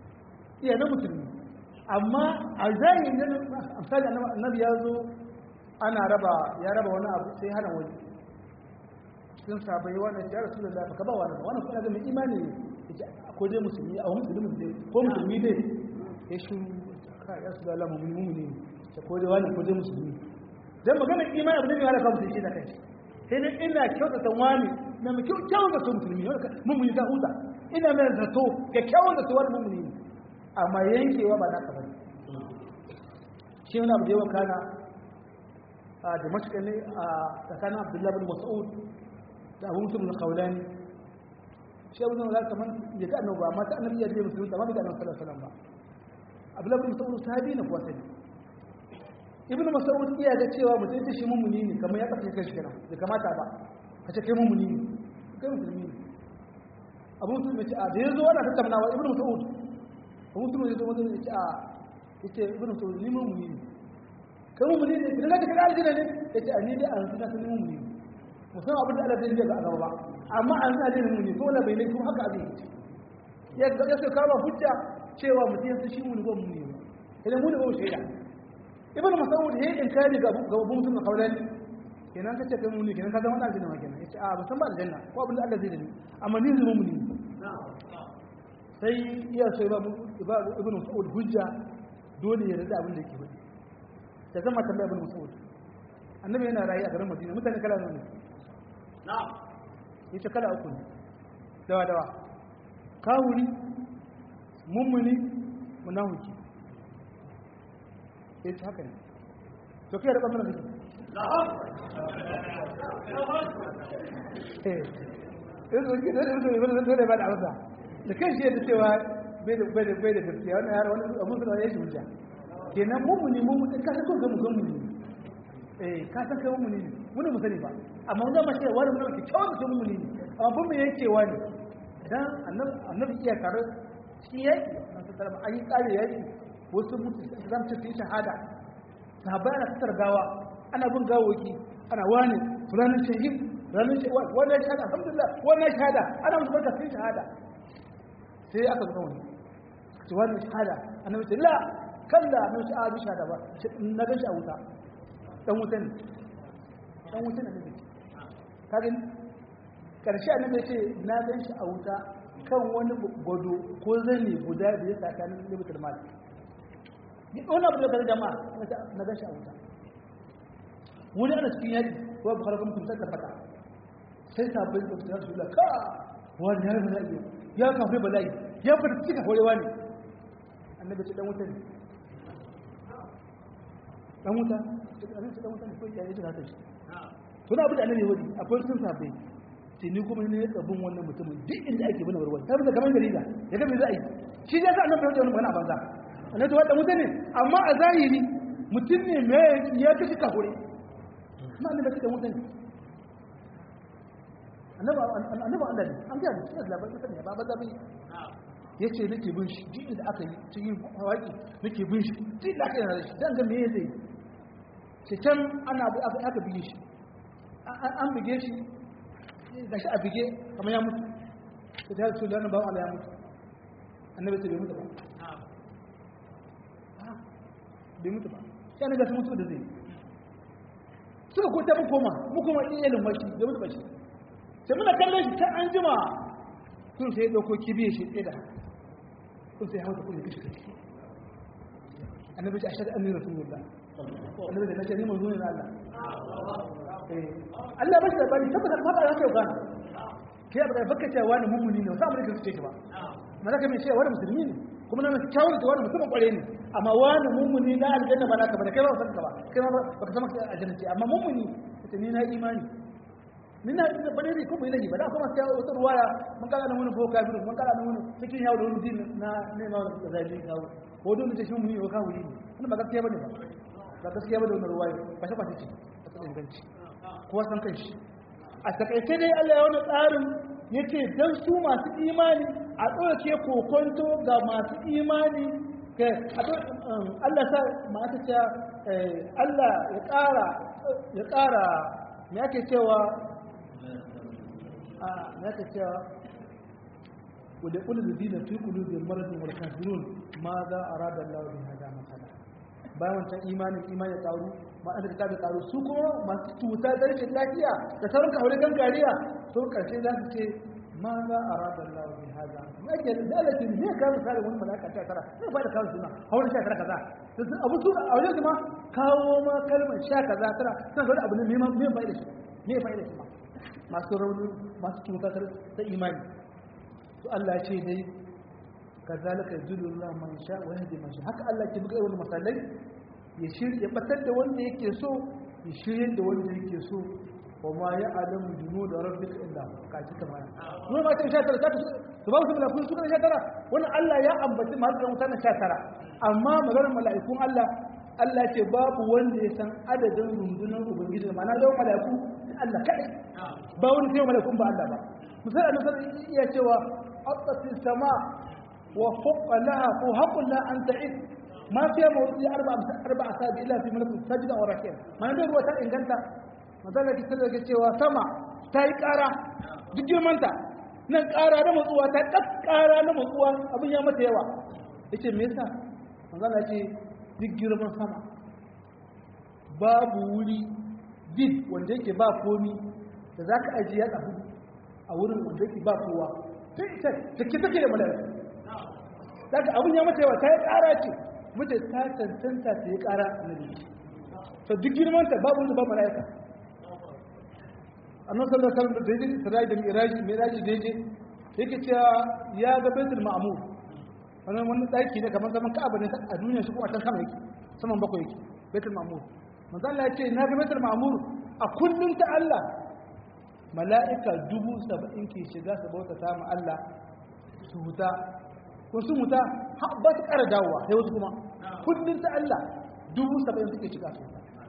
iya nan musulmi amma a zahiri na misali annabi ya zo ana raba ya raba wani abu sai hana wani cikin sabai wannan ya rasu da lafi ka ba wani wannan kuma ga mai imani ne ya ce ko dai musulmi a wani musulmi ne ko musulmi ne ya shi ka ya su da lamu mummuni ne ta ko dai wani ko dai musulmi dan maganar imani abu ne mai halaka mutum shi da kai sai dai ina kyautata wani na mai kyawun zato musulmi wanda mummuni ta huta ina mai zato ga kyawun zato wani mummuni ne amma yankewa ba naka bane shi wani abu da yawan kana a da mashkali a tsakanin abdullahi bin mas'ud da abu mutum na kaulani shi abu zama kamar ya ga annabi amma ta annabi ya je musulmi amma bai ga annabi sallallahu alaihi wasallam ba abdullahi bin mas'ud sahabi ne kuwa sani ibn mas'ud iya ga cewa mutum ta shi mummuni ne kamar ya kafa kai shi kenan bai kamata ba ka ce kai mummuni ne kai musulmi ne abu mutum ya ce a da yazo ana tattaunawa ibn mas'ud abu mutum ya zo wajen ya ce a yace ibn mas'ud ni mummuni ne kai mummuni ne idan ka kada aljanna ne yace a ni dai an tuna sun mummuni ne musamman abin da Allah zai yi ga gaba ba amma an sa dai mummuni ko wala bai ne kuma haka abin ya ga ya sai kawo hujja cewa mutum ya shi mummuni ko mummuni ne idan mu ne ba mu shaida ibn mas'ud yayin inkari ga ga mutum na kaulan kenan kace kai mummuni kenan ka zama dan aljanna kenan yace a ba san ba aljanna ko abin da Allah zai yi amma ni zama mummuni sai iya sai ba ibn mas'ud hujja dole ya rada abin da yake faɗi da zama tambaya ibn mas'ud annabi yana rayu a garin madina mutane kala ne na'am yace kala uku ne dawa dawa kawuri mummuni munafiki yace haka ne to kai da bangaren kake eh yanzu ki da da da da ba da amsa da kai shi yadda cewa bai da bai da bai da gaskiya wannan yaro wani abu da ya shi hujja kenan mummuni mummuni ka san ko ga mummuni eh ka san kai mummuni ne mun mu sani ba amma mun zama cewa wani mun ke kyawun da mummuni ne amma bin mu yake wani dan annabi annabi iya tare shi yake an san tarba an yi kare yaki wasu mutu zan ce yi shahada sahabbai ana fitar gawa ana bin gawoki ana wani fulanin shahid ranar shahada wannan shahada alhamdulillah wannan shahada ana musu barka sai shahada sai aka zo wani ce wannan shahada annabi ce la kalla na wuce a bisha da ba na gan shi a wuta dan wuta ne dan wuta ne ne ka gani karshe annabi ya ce na gan shi a wuta kan wani gwado ko zane guda da ya tsakanin libitar mali ni wani abu da kan jama'a na gan shi a wuta wani ana cikin yaki ko ba harkar mutum sai tabbata sai sabbin da ta rasu ka wani ya bala'i ya kafe bala'i ya fita cika horewa ne annabi ce dan wuta ne dan wuta annabi ce dan wuta ne ko ya yi da haka shi to na abu da annabi wadi akwai sun sabbe ce ni kuma ne ya bin wannan mutumin duk inda ake bane warware ta bisa kamar jarida ya ga me za a yi shi ya sa annabi ya wani magana a banza annabi wa dan wuta ne amma a zahiri mutum ne me ya kashi kafure kuma annabi ce dan wuta ne annabi annabi Allah ne an ga shi labarin ne ba ba zabi ya ce nake bin shi duk da aka yi cikin hawaƙi nake bin shi duk da aka yi da shi don ga meye zai ce can ana aka bige shi an bige shi ga shi a bige kamar ya mutu ta ta su lana bawa ala ya mutu annabi ta bai mutu ba bai mutu ba sai an ga su mutu da zai suka ko ta mu koma mu koma iyalin washi bai mutu ba shi sai muna kallon shi ta an jima kun sai ya ɗauko kibiyar shi ɗaya da haka kun sai hauta kun kashi kashi annabi ce ashhadu anni rasulullah annabi da nace ni manzo ne na Allah eh Allah ba shi da bani tabbata ba ba yake gana kai ba baka cewa wani mummuni ne sai ka ce ki ba mana ka mai cewa wani musulmi ne kuma na kyawun da wani mutumin kware ne amma wani mummuni na aljanna ba naka ba da kai ba san ka ba kai ba baka san ka aljanna ce amma mummuni ita ni na imani ni na da bane ne kuma ilahi ba da kuma sai wata ruwaya mun kala da wani boka biyu mun kala da wani cikin yawo da wani din na ne ma da zai kawo ko don ta shi mun yi wa kawo ne wannan ba gaskiya bane ba ba gaskiya bane wannan ruwaya ba shi ba ce a cikin inganci kowa san kan shi a takaice dai Allah ya wani tsarin yace dan su masu imani a ɗauke kokonto ga masu imani Allah sa mata ce Allah ya ƙara ya ƙara me ake cewa ya ka cewa wadda ƙulun da dina fi ƙulun da maradin wal kafirun ma za a rada Allah bin hada matsala bayan wancan imanin imanin ya karu ma'ana da ta karu su kuma masu cuta da rashin lafiya da sauran kawai gangariya sun karshe za su ce ma za a rada Allah bi hada ma ke da dalilin ne ka misali wani malaka ta tara ne ba da kawo suna hawan sha tara kaza abu su a wajen kuma kawo ma kalmar sha kaza tara san ga abu ne me me bai da shi me bai da shi ma masu rauni masu cuta ta imani to Allah ya ce dai kazalika yudullahu man sha wa yahdi man sha haka Allah ke buga wani masalai ya shirya batar da wanda yake so ya shirye da wanda yake so wa ma ya alamu junu da rabbika illa ka ci kamar kuma ma ta sha tara ta su ba su malakun su kana sha tara wannan Allah ya ambaci ma da mutane sha tara amma maganar mala'ikun Allah Allah ce babu wanda ya san adadin rundunar ubangiji ma'ana yawan mala'iku Allah kadai ba wani sai mala'ikun ba Allah ba misali annabi iya cewa aqati sama wa fawqa laha ko haqqun la an ta'id ma fiye mawuzi arba a sabi ila fi malakun sajida wa rakiya mana da ruwa ta inganta matsalar ki sadar cewa sama ta yi ƙara duk girmanta nan ƙara na matsuwa ta ƙas ƙara na matsuwa abin ya mata yawa ya ce me yasa matsalar ce duk girman sama babu wuri did wanda yake ba komi da za ka ajiye ya hudu a wurin wanda yake ba kowa sai ita da ke take da mala'iku daga abin ya mata yawa ta yi ƙara ce mace ta cancanta ta yi ƙara na jiki to duk girmanta babu wanda ba mala'ika annan sallar sallar da daidai sarai da miraji miraji daidai yake cewa ya ga baitul ma'mur wannan wani daki ne kamar zaman ka'aba ne a duniya shi kuma can sama yake saman bakwai yake baitul ma'mur manzo Allah ya ce na ga baitul ma'mur a kullun ta Allah mala'ika dubu saba'in ke shiga su bauta ta mu Allah su huta wasu muta ba su ƙara dawowa sai wasu kuma kullum ta Allah dubu saba'in suke shiga su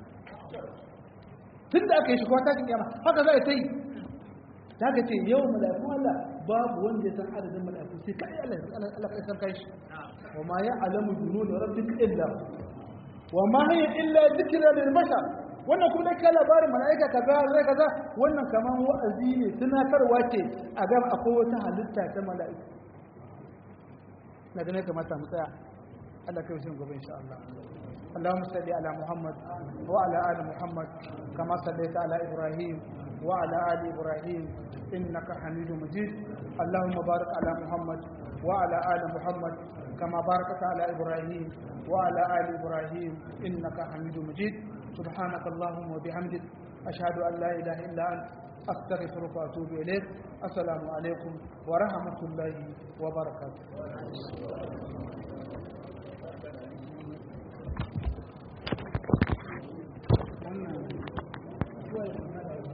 tun da aka yi shiga ta kiyama haka za a ta yi ta ka ce yau mala'iku Allah babu wanda ya san adadin mala'iku sai kai Allah Allah kai san kai shi wa ma ya alamu dunu da rabbika illa wa ma hiya illa dhikra lil bashar wannan kuma dai kai labarin mala'ika kaza zai kaza wannan kaman wa'azi ne tunatarwa ce a ga akwai wata halitta ta mala'iku na ganin kamata mu tsaya Allah kai shi gobe insha Allah اللهم صل على محمد وعلى ال محمد كما صليت على ابراهيم وعلى ال ابراهيم انك حميد مجيد اللهم بارك على محمد وعلى ال محمد كما باركت على ابراهيم وعلى ال ابراهيم انك حميد مجيد سبحانك اللهم وبحمدك اشهد ان لا اله الا انت أستغفرك وأتوب إليك السلام عليكم ورحمة الله وبركاته wannan